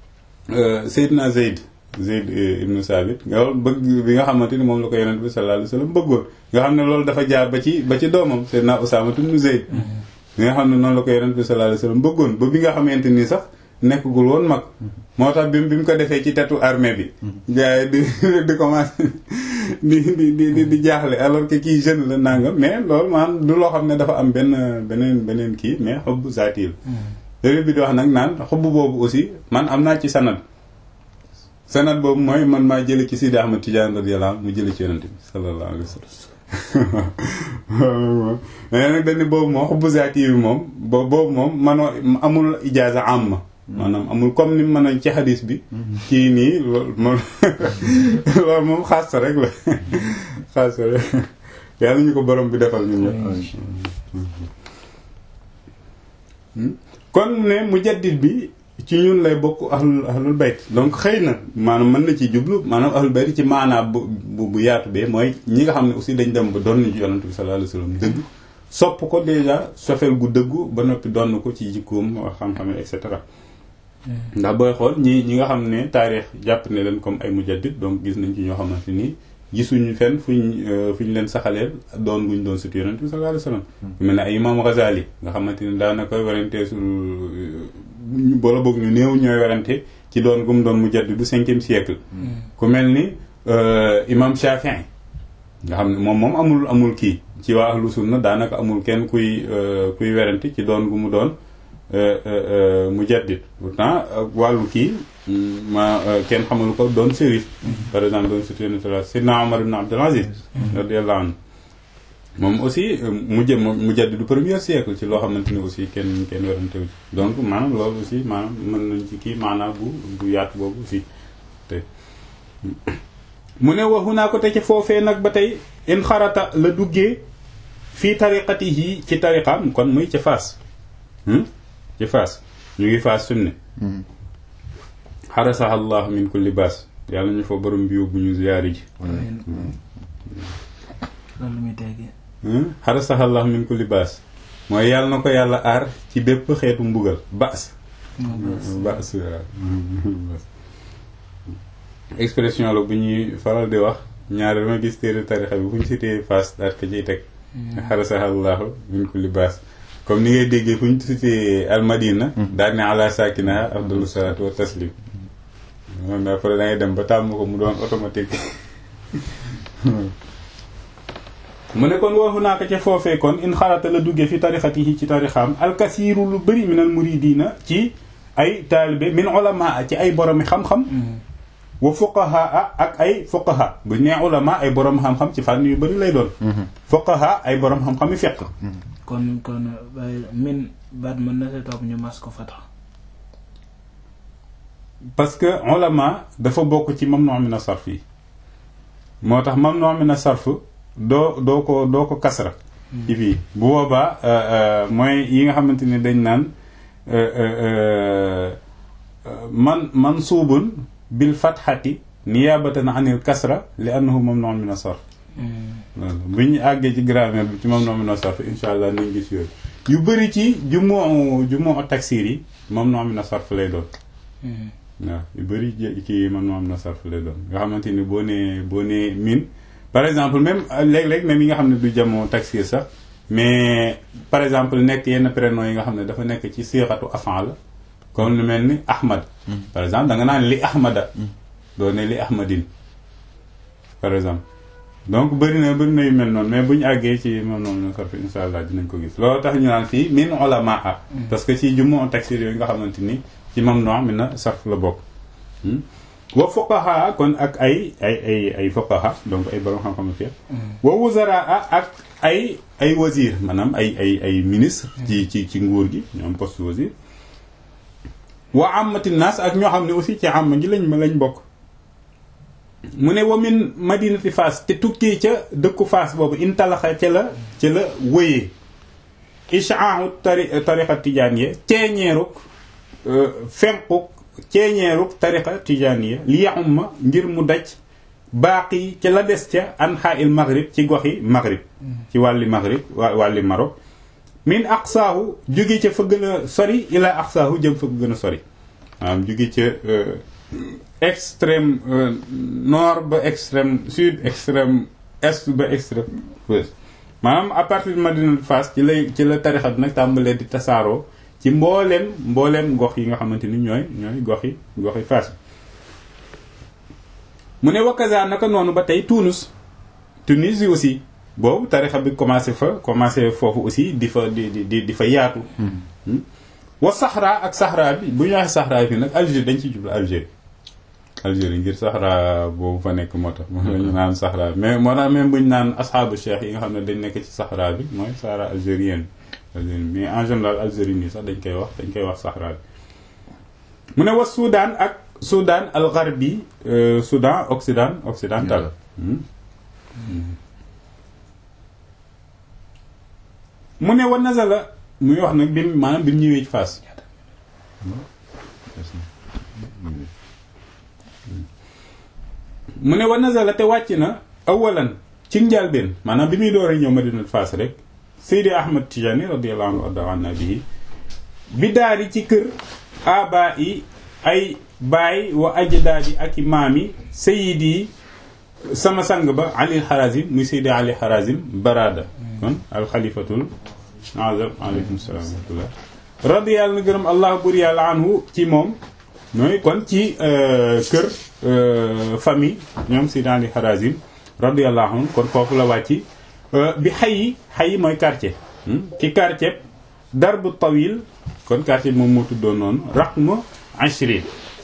Seydina Zayd Zayd ibnu Sabit nga loolu bëgg bi nga xamante ni moom la ko yonent bi sallallahu alayhi wasallam bëggoon nga xam ne loolu dafa jaar ba ci ba ci doomam Seydina Usaama ibnu Zayd bi nga xam ne noonu la ko yonent bi sallallahu alayhi wasallam bëggoon ba bi nga xamante ni sax nekkagul woon mag moo tax bi bi mu ko defee ci tetu armée bi gars yi di di commencé di di di di jaaxle alors que kii jeune la nangam mais loolu maanaam du loo xam ne dafa am benn beneen beneen kii mais xob zaati la bi di wax nag naan xob boobu aussi man am naa ci sanad sanad boobu mooy man maa jële ci Sidi Ahmad Tidiane radiyallahu anhu mu jële ci yonent bi sallallahu alayhi wa sallam mais nag dañ ne boobu moom xubbu zaati bi moom boobu moom manoo amul ijaaza amma maanaam amul comme ni mën a ci xadis bi kii nii loolu moom loolu moom xaas rek la xaas rek yàlla ñu ko borom bi defal ñun ñëpp kon ne mujaddid bi ci ñun lay bokk ahlul ahlul bayt donc xëy na maanaam mën na ci jublu maanaam ahlul bayt ci maanaa bu bu yaatu bee mooy ñi nga xam ne aussi dañ dem ba doon ci yonent bi sallallahu alayhi wasallam dëgg sopp ko déjà sofeel gu dëggu ba noppi donn ko ci jikkoom xam-xam et cetera ndax booy xool ñi ñi nga xam ne taarix jàpp ne leen comme ay mujaddid donc gis nañ ci ñoo xamante ni gisuñu fenn fuñ fu ñu leen saxaleel doon guñ doon surtout yonent bi sallallahu alayhi wasallam ku mel ne ay imam Ghazali nga xamante ni daanaka werante sul boola boog ñu néew ñooy werante ci doon gum doon mujaddid du cinquième siècle ku mel ni imam Shafi'i nga xam ne moom moom amul amul kii ci waa ahlu sunna daanaka amul kenn kuy kuy werante ci doon gu mu doon mujaddid pourtant wàllu kii ma kenn xamul ko doon sérif par exemple doon surtout Sidna Omar ibn Abdul Aziz radiyallahu anhu moom aussi mujj mujaddid du premier siècle ci loo xamante ni aussi kenn kenn werante wu ci donc maanaam loolu aussi maanaam mën nañ ci kii maanaam bu bu yaatu boobu aussi te mu ne waxu naa ko te ci foofee nag ba tey in xarata la duggee fii tariqatihi ci tariqaam kon muy ci faas ci faas ñu ngi faas sumu ne xarasaha allah min kulli baas yàlla ñu fa borom bi yóbbu ñu ziyaari ji loolu muy tegee xarasaha allah min kulli baas mooy yàlla na ko yàlla aar ci bépp xeetu mbugal baas baas expression la bu ñuy faral di wax ñaari dama gis téere tarixa bi fu ñu cité faas daal ko ciy teg xarasaha allah min kulli baas comme ni ngay déggee fu ñu cité almadina daal ne ala sakinaha afdalu salatu wa taslim moom après da ngay dem ba tàmm ko mu doon automatique mu ne kon waxu naa ko ca foofee kon in xarata la duggee fi tarixatihi ci tarixaam alkasiiru lu bëri min al muridina ci ay taalibe min ulama ci ay boromi xam-xam wa fuqaha ak ay fuqaha bu nee ulama ay borom xam-xam ci fànn yu bëri lay doon fuqaha ay borom xam-xam yu fekk kon kon min baat mën na sa topp ñu mas ko fatax parce que ulama dafa bokk ci mamnu min as-sarf yi moo tax mamnu min as-sarf doo doo ko doo ko kasra ci fii bu boobaa mooy yi nga xamante ni dañ naan man mansuubun bil fatxati niyaabatan anil kasra li annahu mamnu min as-sarf bu ñu àggee ci grammaire bi ci mamnu min as-sarf insha allah nañ gis yooyu yu bëri ci jumoo jumoo taksir yi mamnu min as-sarf lay doon waaw yu bëri ci mamnu min as-sarf lay doon nga xamante ni boo nee boo nee min par exemple même léeg-léeg même yi nga xam ne du jamoo taksir sax mais par exemple nekk yenn prénom yi nga xam ne dafa nekk ci siixatu afan la comme lu mel ni ahmad par exemple da nga naan li ahmada doo ne li ahmadin par exemple donc bëri na bëri na yu mel noonu mais bu ñu àggee ci moom noonu sarf insha allah dinañ ko gis loolu tax ñu naan fii min ulamaa parce que ci jumoo taksir yooyu nga xamante ni ci mam no mi na sarf la bokk wa fuqaha kon ak ay ay ay ay fuqaha donc ay borom xam-xam fi wa wuzaraa ak ay ay wazir maanaam ay ay ay ministre ci ci ci nguur gi ñoom poste wazir wa amati naas ak ñoo xam ne aussi ci am gi lañ ma lañ bokk mu ne wa min madinati Faas te tukkee ca dëkku Faas boobu intalaxa ca la ca la wëyee ishaahu tari tariqa tijaaniya ceeñeeruk fenquk ceeñeeruk tariqa tijaaniya li yaxumma ngir mu daj baaqi ca la des ca anxaa il maghrib ci goxi maghrib ci wàlli maghrib wàlli Maroc min aqsaahu jóge ca fa gën a sori ila aqsaahu jëm fa gën a sori maanaam jóge ca extrême nord ba extrême sud extrême est ba extrême ouest maanaam à partir de Madina Fass ci lay ci la tarixa bi nag tàmbalee di tasaaroo ci mbooleem mbooleem gox yi nga xamante ni ñooy ñooy goxi goxi Fass mu ne wakaza naka noonu ba tey Tunis Tunis yi aussi boobu tarixa bi commencé fa commencé foofu aussi di fa di di di fa yaatu wa Sahra ak Sahra bi bu ñu waxee Sahra bi nag Algérie dañ ci jublu Algérie Algérie ngir Sahra boobu fa nekk moo tax moom la ñu naan Sahra mais moo tax même bu ñu naan asxaabu cheikh yi nga xam ne dañ nekk ci Sahra bi mooy Sahra algérienne mais en général Algérie nii sax dañ koy wax dañ koy wax Sahra bi mu ne wa Soudan ak Soudan al gharbi Soudan Occident occidental mu ne wa nazala muy wax nag bi mu maanaam bi mu ñëwee ci Fass mu ne wa nazala te wàcc na awalan ci njàlbeen maanaam bi muy door a ñëw Madinatu Fass rek Seydi Ahmad Tijani radiyallahu anhu warda an nabihi bi daari ci kër aba yi ay baay wa ajdaadi ak i maam yi sayid yi sama sang ba Ali Harazim muy Seydi Ali Harazim Barada kon alxalifatul azam aleykum salaam wa rahmatullah radiyallahu na gërëm allah bur yàlla anhu ci moom mooy kon ci kër famille ñoom Seydi Ali Harazim radiyallahu anhu kon foofu la wàcc bi xayi xayi mooy quartier ci quartier darbu tawil kon quartier bi moom moo tuddoon noonu raqmu ashrin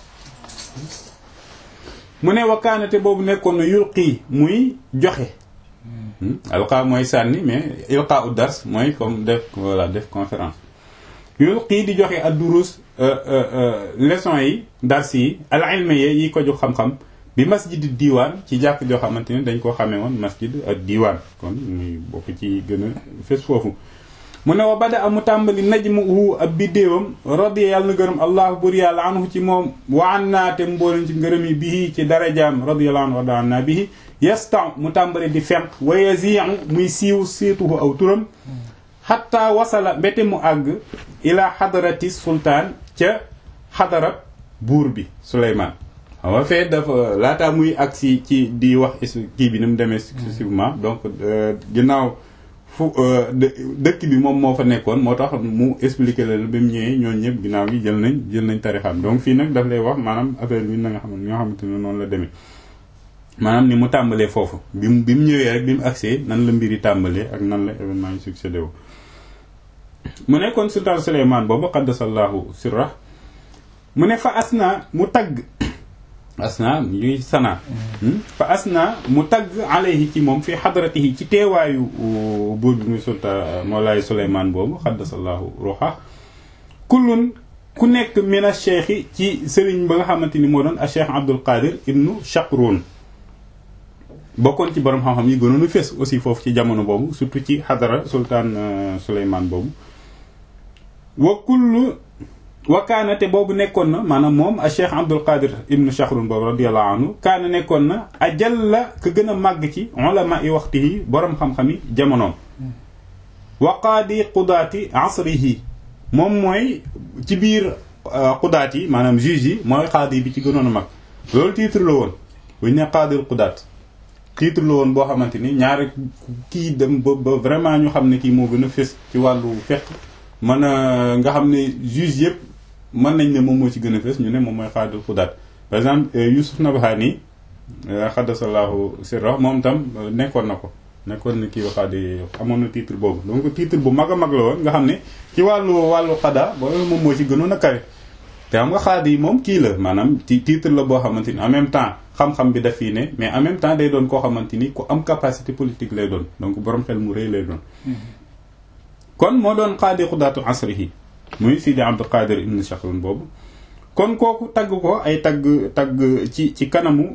mu ne wakkaanate boobu nekkoon na yulqi muy joxe alqa mooy sànni mais ilqa u dars mooy comme def voilà def conférence yulqi di joxe ad durus leçon yi dars yi al ilmi yi ko jox xam-xam bi masjid diiwaan ci jàkk joo xamante ne dañ koo xamee woon masjid ak diiwaan kon muy bokk ci gën a fes foofu mu ne wa bada amu tàmbali najmuhu ab biddéewam radiya yàlla na gërëm allah bur yàlla anhu ci moom wa an naate mboolem ci ngërëm yi bihi ci darajaam radiyallahu anhu wa an naa bihi yastan mu tàmbali di fenq wa yazi'u muy siiw siituhu aw turam xatta wasala mbete mu àgg ila xadarati sultaan ca xadarab buur bi Souleymane xam nga fee dafa laataa muy agsi ci di wax kii bi ni mu demee successivement donc ginnaaw fu dëkk bi moom moo fa nekkoon moo tax mu expliqué la ba mu ñëwee ñooñu ñëpp ginnaaw gi jël nañ jël nañ tarixam donc fii nag daf lay wax maanaam affaire bi na nga xam ñoo xamante ne noonu la demee maanaam ni mu tàmbalee foofu bi mu bi mu ñëwee rek bi mu agsee nan la mbiri tàmbalee ak nan la événement yi succédé wu mu nekkoon sultaan Souleymane boobu qaddasallahu sirra mu ne fa asna mu tagg asna ñuy sana fa asna mu tagg alayhi ci moom fi xadratihi ci teewaayu buur bi muy sultaan moolaay Souleymane boobu xaddasallahu ruha kullun ku nekk min a cheikh ci sëriñ ba nga xamante ni moo doon a cheikh Abdul Qadir ibnu Shaqrun bokkoon ci borom xam-xam yi gënoon a fés aussi foofu ci jamono boobu surtout ci xadara sultaan Souleymane boobu wa kullu wa kaana te boobu nekkoon na maanaam moom a cheikh Abdul Qadir ibnu Shaqrun boobu radiyallahu anhu kaana nekkoon na ajal la ka gën a màgg ci ulama yi waxtihi borom xam-xam yi jamonoom wa qaadi qudaati asrihi moom mooy ci biir qudaat yi maanaam juge yi mooy qaadi bi ci gënoon a mag loolu titre la woon bu ñu ne qaadil qudaat titre la woon boo xamante ni ñaari kii dem ba ba vraiment ñu xam ne kii moo gën a fés ci wàllu fiqh mën a nga xam ne juge yëpp mën nañ ne moom moo ci gën a fés ñu ne moom mooy qaadil qudaat par exemple Yusuf Nabhani xaddasallahu sirra moom tam nekkoon na ko nekkoon na kii waxaadi amoon na titre boobu donc titre bu mag a mag la woon nga xam ne ci wàllu wàllu xada boobu moom moo ci gënoon a kawe te xam nga xaadi yi moom kii la maanaam ci titre la boo xamante ni en même temps xam-xam bi daf fii ne mais en même temps day doon koo xamante ni ku am capacité politique lay doon donc borom xel mu rëy lay doon kon moo doon xaadi xudaatu asrihi muy Sidi Abdul Qadir ibn Shakhrun boobu kon kooku tagg ko ay tagg tagg ci ci kanamu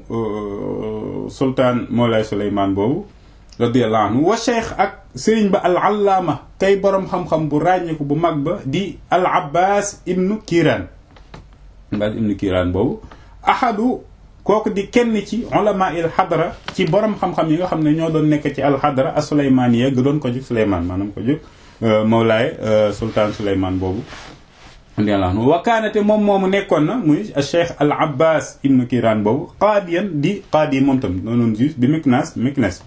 sultaan Moolay Souleymane boobu radiyallahu anhu wa cheikh ak sëriñ ba al allaama kay borom xam-xam bu ràññeeku bu mag ba di al abbas ibnu kiiraan abbas ibnu kiiraan boobu ahadu kooku di kenn ci ulama il xadra ci borom xam-xam yi nga xam ne ñoo doon nekk ci al xadra a suleymaaniya ga doon ko jóg suleymaan maanaam ko jóg mawlaay sultaan suleymaan boobu radiyallahu anhu wa kaanate moom moomu nekkoon na muy cheikh al abbas ibnu kiiraan boobu qaadiyan di qaadi moom tam doonoon juge bi Miknas Miknas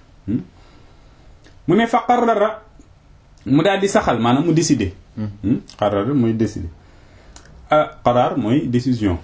mu ne fa qarrara mu daal di saxal maanaam mu décider qarrara mooy décider ah qaraar mooy décision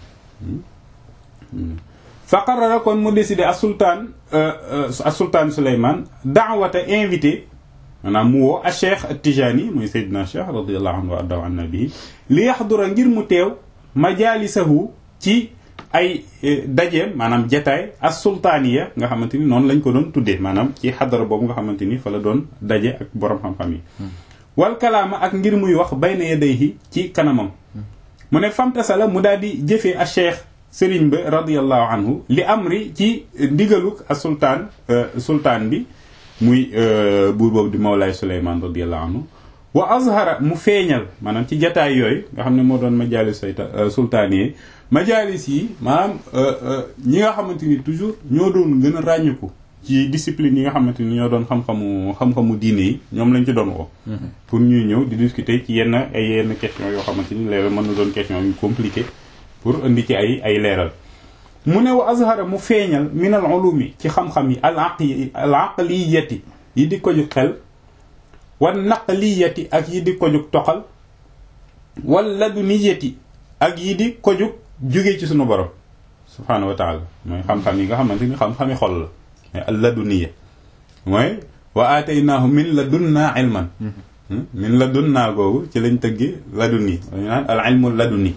fa qarrara kon mu décider a sultaan a sultaan Souleymane daawata invité maanaam mu woo a cheikh at-Tijani muy Seydina Cheikh radiyallahu anhu wa ardahu an nabii li yaxdura ngir mu teew majalisahu ci ay dajeem maanaam jataay as sultaaniya nga xamante ni noonu lañ ko doon tuddee maanaam ci xadara boobu nga xamante ni fa la doon daje ak borom xam-xam yi wal kalaama ak ngir muy wax bayna yadayhi ci kanamam mu ne famtasala mu daal di jëfee a cheikh sëriñ ba radiallahu anhu li amri ci ndigaluk a sultaan sultaan bi muy buur boobu di mawlaay suleymaan radiallahu anhu wa azhara mu feeñal maanaam ci jataay yooyu nga xam ne moo doon majalis sayta sultaan yi majalis yi maanaam ñi nga xamante ni toujours ñoo doon gën a ràññiku ci discipline yi nga xamante ni ñoo doon xam-xamu xam-xamu diine yi ñoom lañ ci doon woo pour ñuy ñëw di discuter ci yenn ay yenn question yoo xamante ni léeg mën na doon question yu compliqué pour indi ci ay ay leeral mu ne wa azhara mu feeñal min al ulumi ci xam-xam yi al aqli al aqliyati yi di ko ju xel wan naqliyati ak yi di ko jug toxal wal laduniyati ak yi di ko jug jóge ci sunu borom subhaanahu wa taala mooy xam-xam yi nga xamante ni xam-xami xol la mais al laduniya mooy wa aataynaahu min ladunnaa ilman min ladunnaa googu ci lañ tëggi laduni dañu naan al ilmu laduni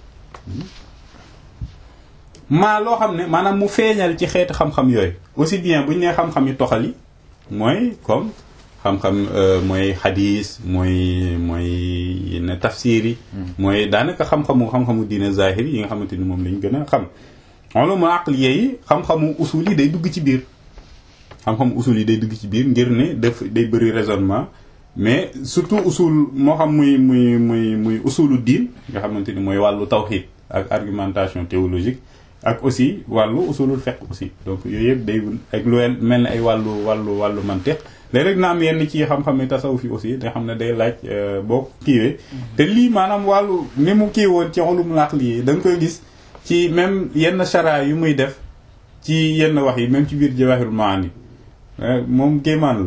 maa loo xam ne maanaam mu feeñal ci xeeti xam-xam yooyu aussi bien bu ñu nee xam-xam yi toxal yi mooy comme xam-xam mooy xadis mooy mooy yenn tafsir yi mooy daanaka xam-xamu xam-xamu diine zahir yi nga xamante ni moom lañ gën a xam ulumul aqliya yi xam-xamu usul yi day dugg ci biir xam-xamu usul yi day dugg ci biir ngir ne daf day bëri raisonnement mais surtout usul moo xam muy muy muy muy usulu diin nga xamante ni mooy wàllu tawxid ak argumentation théologique ak aussi wàllu usulul fiqh aussi donc yooyu yëpp day ak lu mel ne ay wàllu wàllu wàllu mantiq léegi rek na am yenn ci xam-xam ne tasawuf yi aussi nga xam ne day laaj boo kiiwee te lii maanaam wàllu ni mu kii woon ci ulumul aqli yi da nga koy gis ci même yenn chara yu muy def ci yenn wax yi même ci biir jawahirul maani moom géemaan la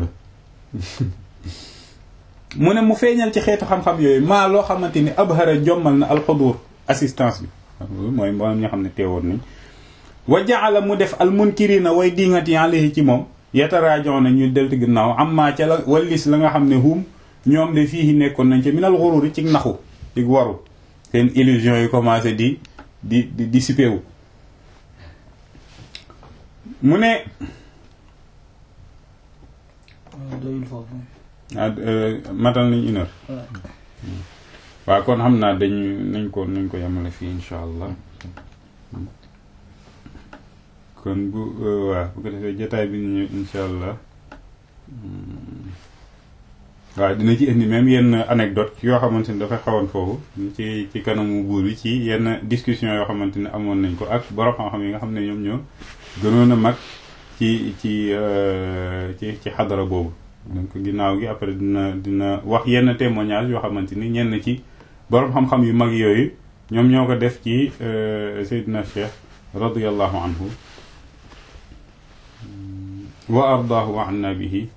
mu ne mu feeñal ci xeetu xam-xam yooyu maa loo xamante ni abhara jommal na alxudur assistance bi mooy mboolem ñoo xam ne teewoon nañ wa jaala mu def almunkirina way dingat yi alayhi ci moom yetaraajon na ñu delti ginnaaw am maa ca la wallis la nga xam ne hum ñoom de fii nekkoon nañ ci minal xururi ci naxu ci waru seen illusion yi commencé di di di dissipé wu mu ne doyul foofu ah matal nañ une heure waaw kon xam naa dañu nañ ko nañ ko yemale fii insha allah kon bu waaw bu ko defee jotaay bi ñu ñëw insha allah waaw dina ci indi même yenn anecdote yoo xamante ni dafay xawoon foofu ci ci kanamu buur bi ci yenn discussion yoo xamante ne amoon nañ ko ak borom xam-xam yi nga xam ne ñoom ñoo gënoon a mag ci ci ci ci xadara boobu donc ginnaaw gi après dina dina wax yenn témoignage yoo xamante ni ñenn ci borom xam-xam yu mag yooyu ñoom ñoo ko def ci Seydina Cheikh radiyallahu anhu wa ardaahu wa anna bihi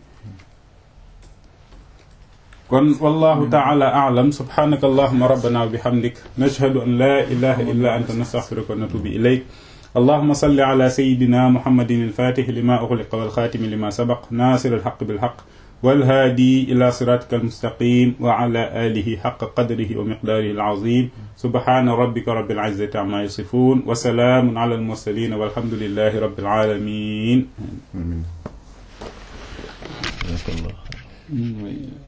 kon wallahu taala a'lam subhanaka allahumma rabbana wa bihamdik nashhadu an la ilaha illa anta nastaghfiruka wa natubu ilayk اللهم صل على سيدنا محمد الفاتح لما أغلق والخاتم لما سبق ناصر الحق بالحق والهادي إلى صراطك المستقيم وعلى آله حق قدره ومقداره العظيم سبحان ربك رب العزة عما يصفون وسلام على المرسلين والحمد لله رب العالمين آمين جزاك الله خير